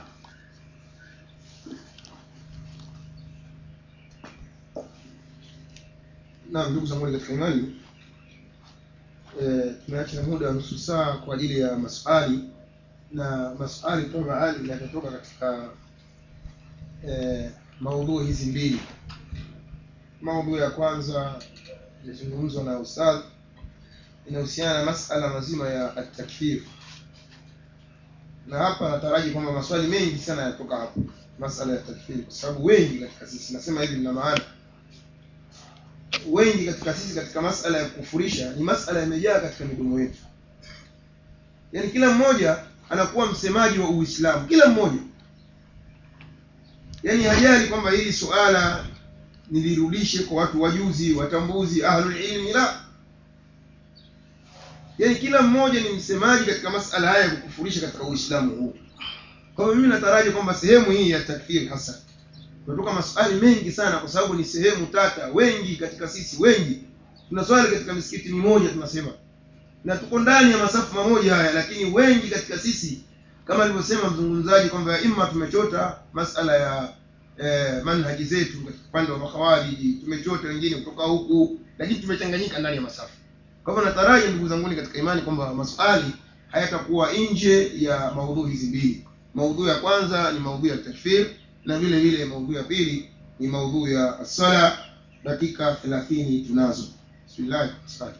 Naam, ndugu zangu katika imani, eh, tumeacha muda wa nusu saa kwa ajili ya maswali na maswali toka ali yatatoka katika eh, maudhui hizi mbili. Maudhui ya kwanza ilizungumzwa na ustadh inahusiana na masala mazima ya at-takfir, na hapa nataraji kwamba maswali mengi sana yatoka hapo masala ya takfir, kwa sababu wengi katika sisi, nasema hivi nina maana wengi katika sisi katika masala ya kufurisha ni masala yamejaa katika midomo yetu yaani kila mmoja anakuwa msemaji wa uislamu kila mmoja yaani hajali kwamba hili suala nilirudishe kwa watu wajuzi watambuzi ahlul ilmi la yaani kila mmoja ni msemaji katika masala haya ya kukufurisha katika uislamu huu kwa hivyo mimi nataraji kwamba sehemu hii ya takfiri hasa tunatoka maswali mengi sana kwa sababu ni sehemu tata wengi katika sisi wengi tunaswali katika misikiti mimoja tunasema na tuko ndani ya masafu mamoja haya lakini wengi katika sisi kama alivyosema mzungumzaji kwamba imma tumechota masala ya eh, manhaji zetu katika upande wa makhawariji tumechota wengine kutoka huku lakini tumechanganyika ndani ya masafu kwa hivyo nataraji ndugu zanguni katika imani kwamba maswali hayatakuwa nje ya maudhui hizi mbili maudhui ya kwanza ni maudhui ya takfir na vile vile maudhui ya pili ni maudhui ya sala dakika 30 tunazo bismillah asante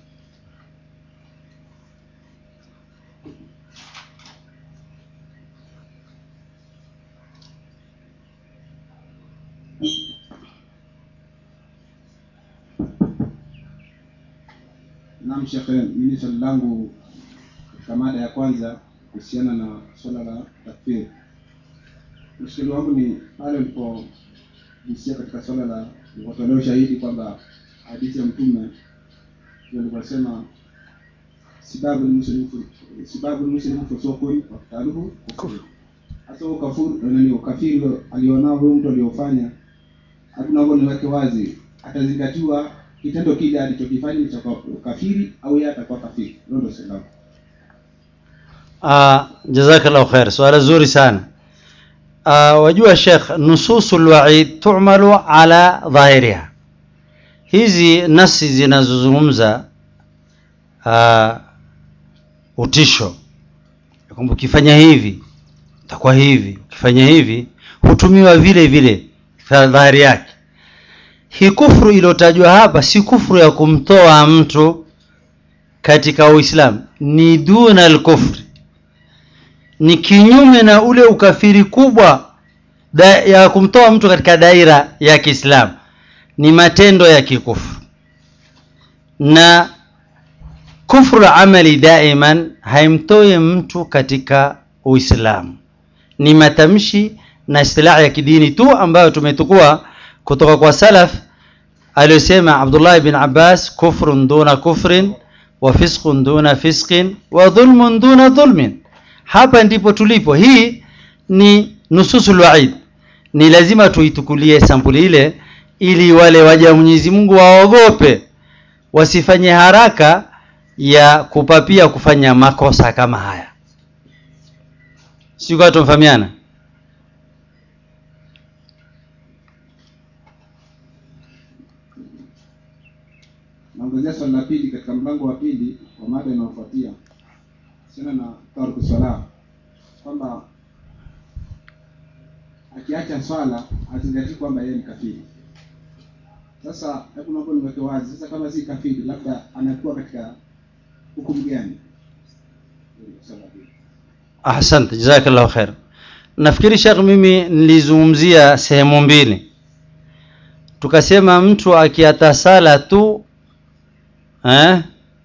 Naam Sheikh, mimi swali langu katika mada ya kwanza kuhusiana na swala la takfiri. Mshikili wangu ni pale ulipogusia katika swala la watolea ushahidi kwamba hadithi ya Mtume ndio alivyosema sibabu muslimu sibabu muslimu fusukun wa qitaluhu kufur. Hasa huo kafuru nani ukafiri alionao huyo mtu aliofanya, hatuna huko niweke wazi, atazingatiwa kitendo kile alichokifanya ni cha kafiri au yeye atakuwa kafiri. Hilo ndio swali langu. Ah, jazakallahu khair swala zuri sana ah, wajua Sheikh nususul wa'id tu'malu ala dhahiriha hizi nasi zinazozungumza ah, utisho ya kwamba ukifanya hivi utakuwa hivi ukifanya hivi hutumiwa vile vile kwa dhahiri yake hii kufru iliyotajwa hapa si kufru ya kumtoa mtu katika uislamu ni duna alkufri ni kinyume na ule ukafiri kubwa da, ya kumtoa mtu katika daira ya kiislamu ni matendo ya kikufru na kufru amali daiman haimtoi mtu katika uislamu ni matamshi na istilahi ya kidini tu ambayo tumetukua kutoka kwa salaf aliyosema abdullah bin abbas kufrun duna kufrin wa fisqun duna fisqin wa dhulmun duna dhulmin hapa ndipo tulipo hii ni nususul waid ni lazima tuitukulie sampuli ile ili wale waja Mwenyezi Mungu waogope wasifanye haraka ya kupapia kufanya makosa kama haya sio tumfahamiana naongezea swali la pili katika mlango wa pili wa mada inayofuatia kuhusiana na tarku swala kwamba akiacha swala azingatii kwamba yeye ni kafiri sasa hebu naomba niweke wazi sasa kama si kafiri labda anakuwa katika hukumu gani Swali la pili. ahsante jazakallahu khair nafikiri shekh mimi nilizungumzia sehemu mbili tukasema mtu akiata sala tu eh,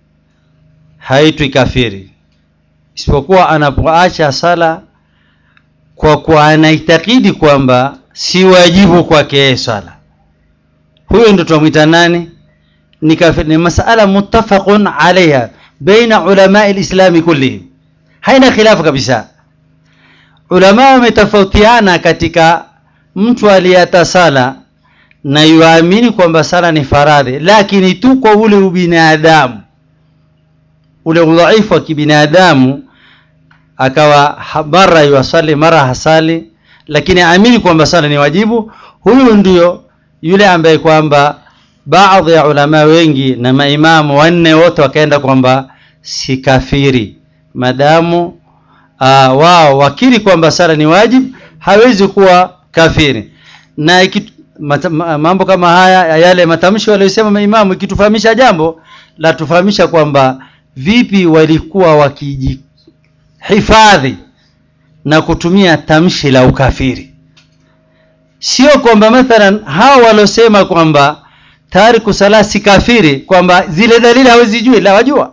haitwi kafiri isipokuwa anapoacha sala kwa kuwa anaitakidi kwamba si wajibu kwake yeye swala huyo ndo tunamwita nani ni kafiri ni masala muttafaqun alaiha baina ulamai lislami kullihim haina khilafu kabisa ulama wametofautiana katika mtu aliyata sala na yuamini kwamba sala ni faradhi lakini tu kwa ule ubinadamu ule udhaifu wa kibinadamu akawa ha- mara yuasali mara hasali lakini aamini kwamba sala ni wajibu huyu ndio yule ambaye kwamba baadhi ya ulama wengi na maimamu wanne wote wakaenda kwamba si kafiri madamu uh, wao wakiri kwamba sala ni wajibu hawezi kuwa kafiri na iki, mata, ma- mambo kama haya yale matamshi waliyosema maimamu ikitufahamisha jambo la tufahamisha kwamba vipi walikuwa wakijihifadhi na kutumia tamshi la ukafiri sio kwamba mathalan hao waliosema kwamba tariku sala si kafiri kwamba zile dalili hawezijui la wajua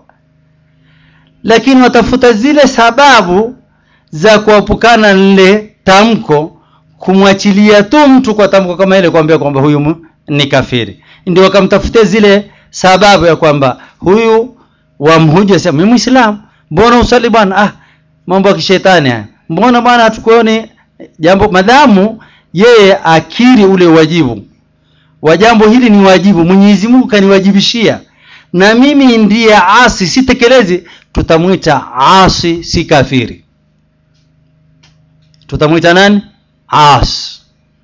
lakini watafuta zile sababu za kuepukana na lile tamko kumwachilia tu mtu kwa tamko kama ile kuambia kwamba huyu mu- ni kafiri ndio wakamtafutia zile sababu ya kwamba huyu wamhuja sema mimi muislamu mbona usali bwana ah mambo ya kishetani haya mbona bwana hatukuoni jambo madhamu yeye akiri ule wajibu wa jambo hili ni wajibu Mwenyezi Mungu kaniwajibishia na mimi ndiye asi sitekelezi tutamwita asi si kafiri tutamwita nani as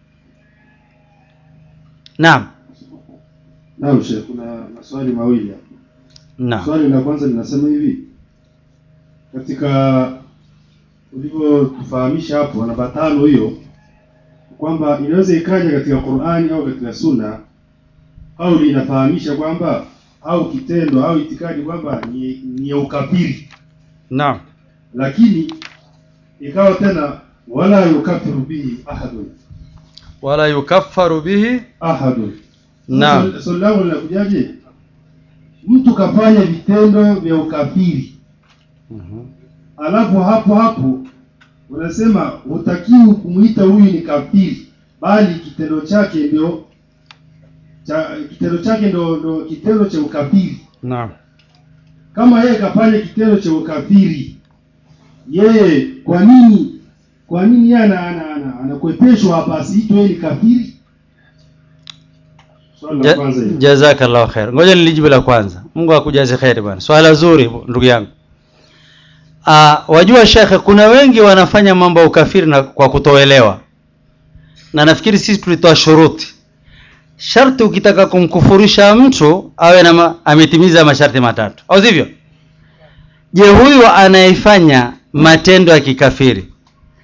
naam Naam Sheikh, kuna maswali mawili hapa. naam Swali la kwanza linasema hivi, katika ulivyotufahamisha hapo namba tano hiyo kwamba inaweza ikaja katika Qur'ani au katika Sunna au linafahamisha kwamba au kitendo au itikadi kwamba ni, ni ya ukafiri, naam lakini ikawa tena wala yukafiru bihi ahadun wala yukaffaru bihi ahadun. Naam. Sasa Swali langu linakujaje? Mtu kafanya vitendo vya ukafiri Mhm. alafu hapo hapo unasema hutakiwi kumuita huyu ni kafiri bali kitendo chake ndio cha kitendo chake ndio ndio kitendo cha ukafiri naam kama yeye kafanya kitendo cha ukafiri yeye kwa nini kwa nini yeye ana- ana- ana- anakwepeshwa hapa asiitwe yeye ni kafiri swali la Ja- kwanza hilo. jazakallahu khair ngoja nilijibu la kwanza mungu akujaze kheri bwana swala zuri ndugu yangu uh, wajua shekhe kuna wengi wanafanya mambo ya ukafiri na kwa kutoelewa na nafikiri sisi tulitoa shuruti sharti ukitaka kumkufurisha mtu awe na ma, ametimiza masharti matatu au sivyo je huyu anayefanya matendo ya kikafiri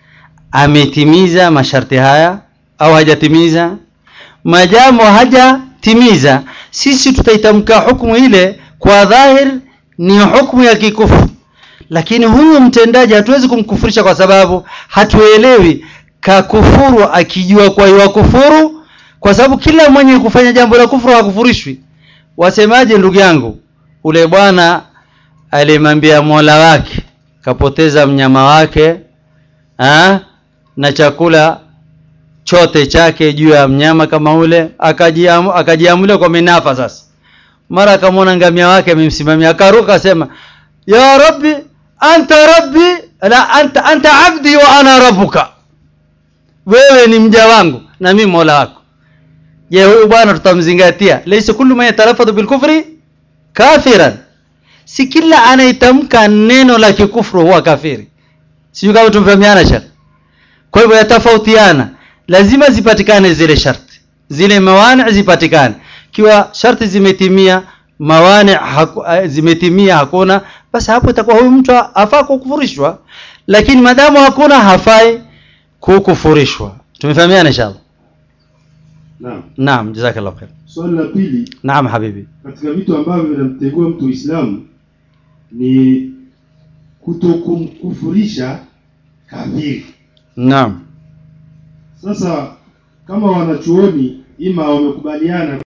ametimiza masharti haya au hajatimiza majamo haja timiza sisi tutaitamka hukumu ile kwa dhahir ni hukumu ya kikufuru lakini huyu mtendaji hatuwezi kumkufurisha kwa sababu hatuelewi kakufuru akijua kwa hiyo kufuru kwa sababu kila mwenye kufanya jambo la kufuru hakufurishwi wasemaje ndugu yangu ule bwana alimwambia mola wake kapoteza mnyama wake ha? na chakula chote chake juu ya mnyama kama ule akajiamu, akajiamulia kwa minafa sasa mara akamwona ngamia wake amemsimamia akaruka asema ya rabbi anta rabbi la anta, anta abdi wa ana rabbuka wewe ni mja wangu na mimi mola wako je huyu bwana tutamzingatia laysa kullu man yatalafadhu bilkufri kafiran si kila anaitamka neno la kikufru huwa kafiri sijui kama tumefahamiana shekh kwa hivyo yatafautiana lazima zipatikane zile sharti zile mawani zipatikane kiwa sharti zimetimia mawani haku, zimetimia hakuna basi hapo itakuwa huyu mtu afaa kukufurishwa lakini madamu hakuna hafai kukufurishwa tumefahamiana inshallah naam naam jazakallah khair swali la pili naam habibi katika vitu ambavyo vinamtegua mtu Uislamu ni kutokumkufurisha kafiri. naam Sasa kama wanachuoni ima wamekubaliana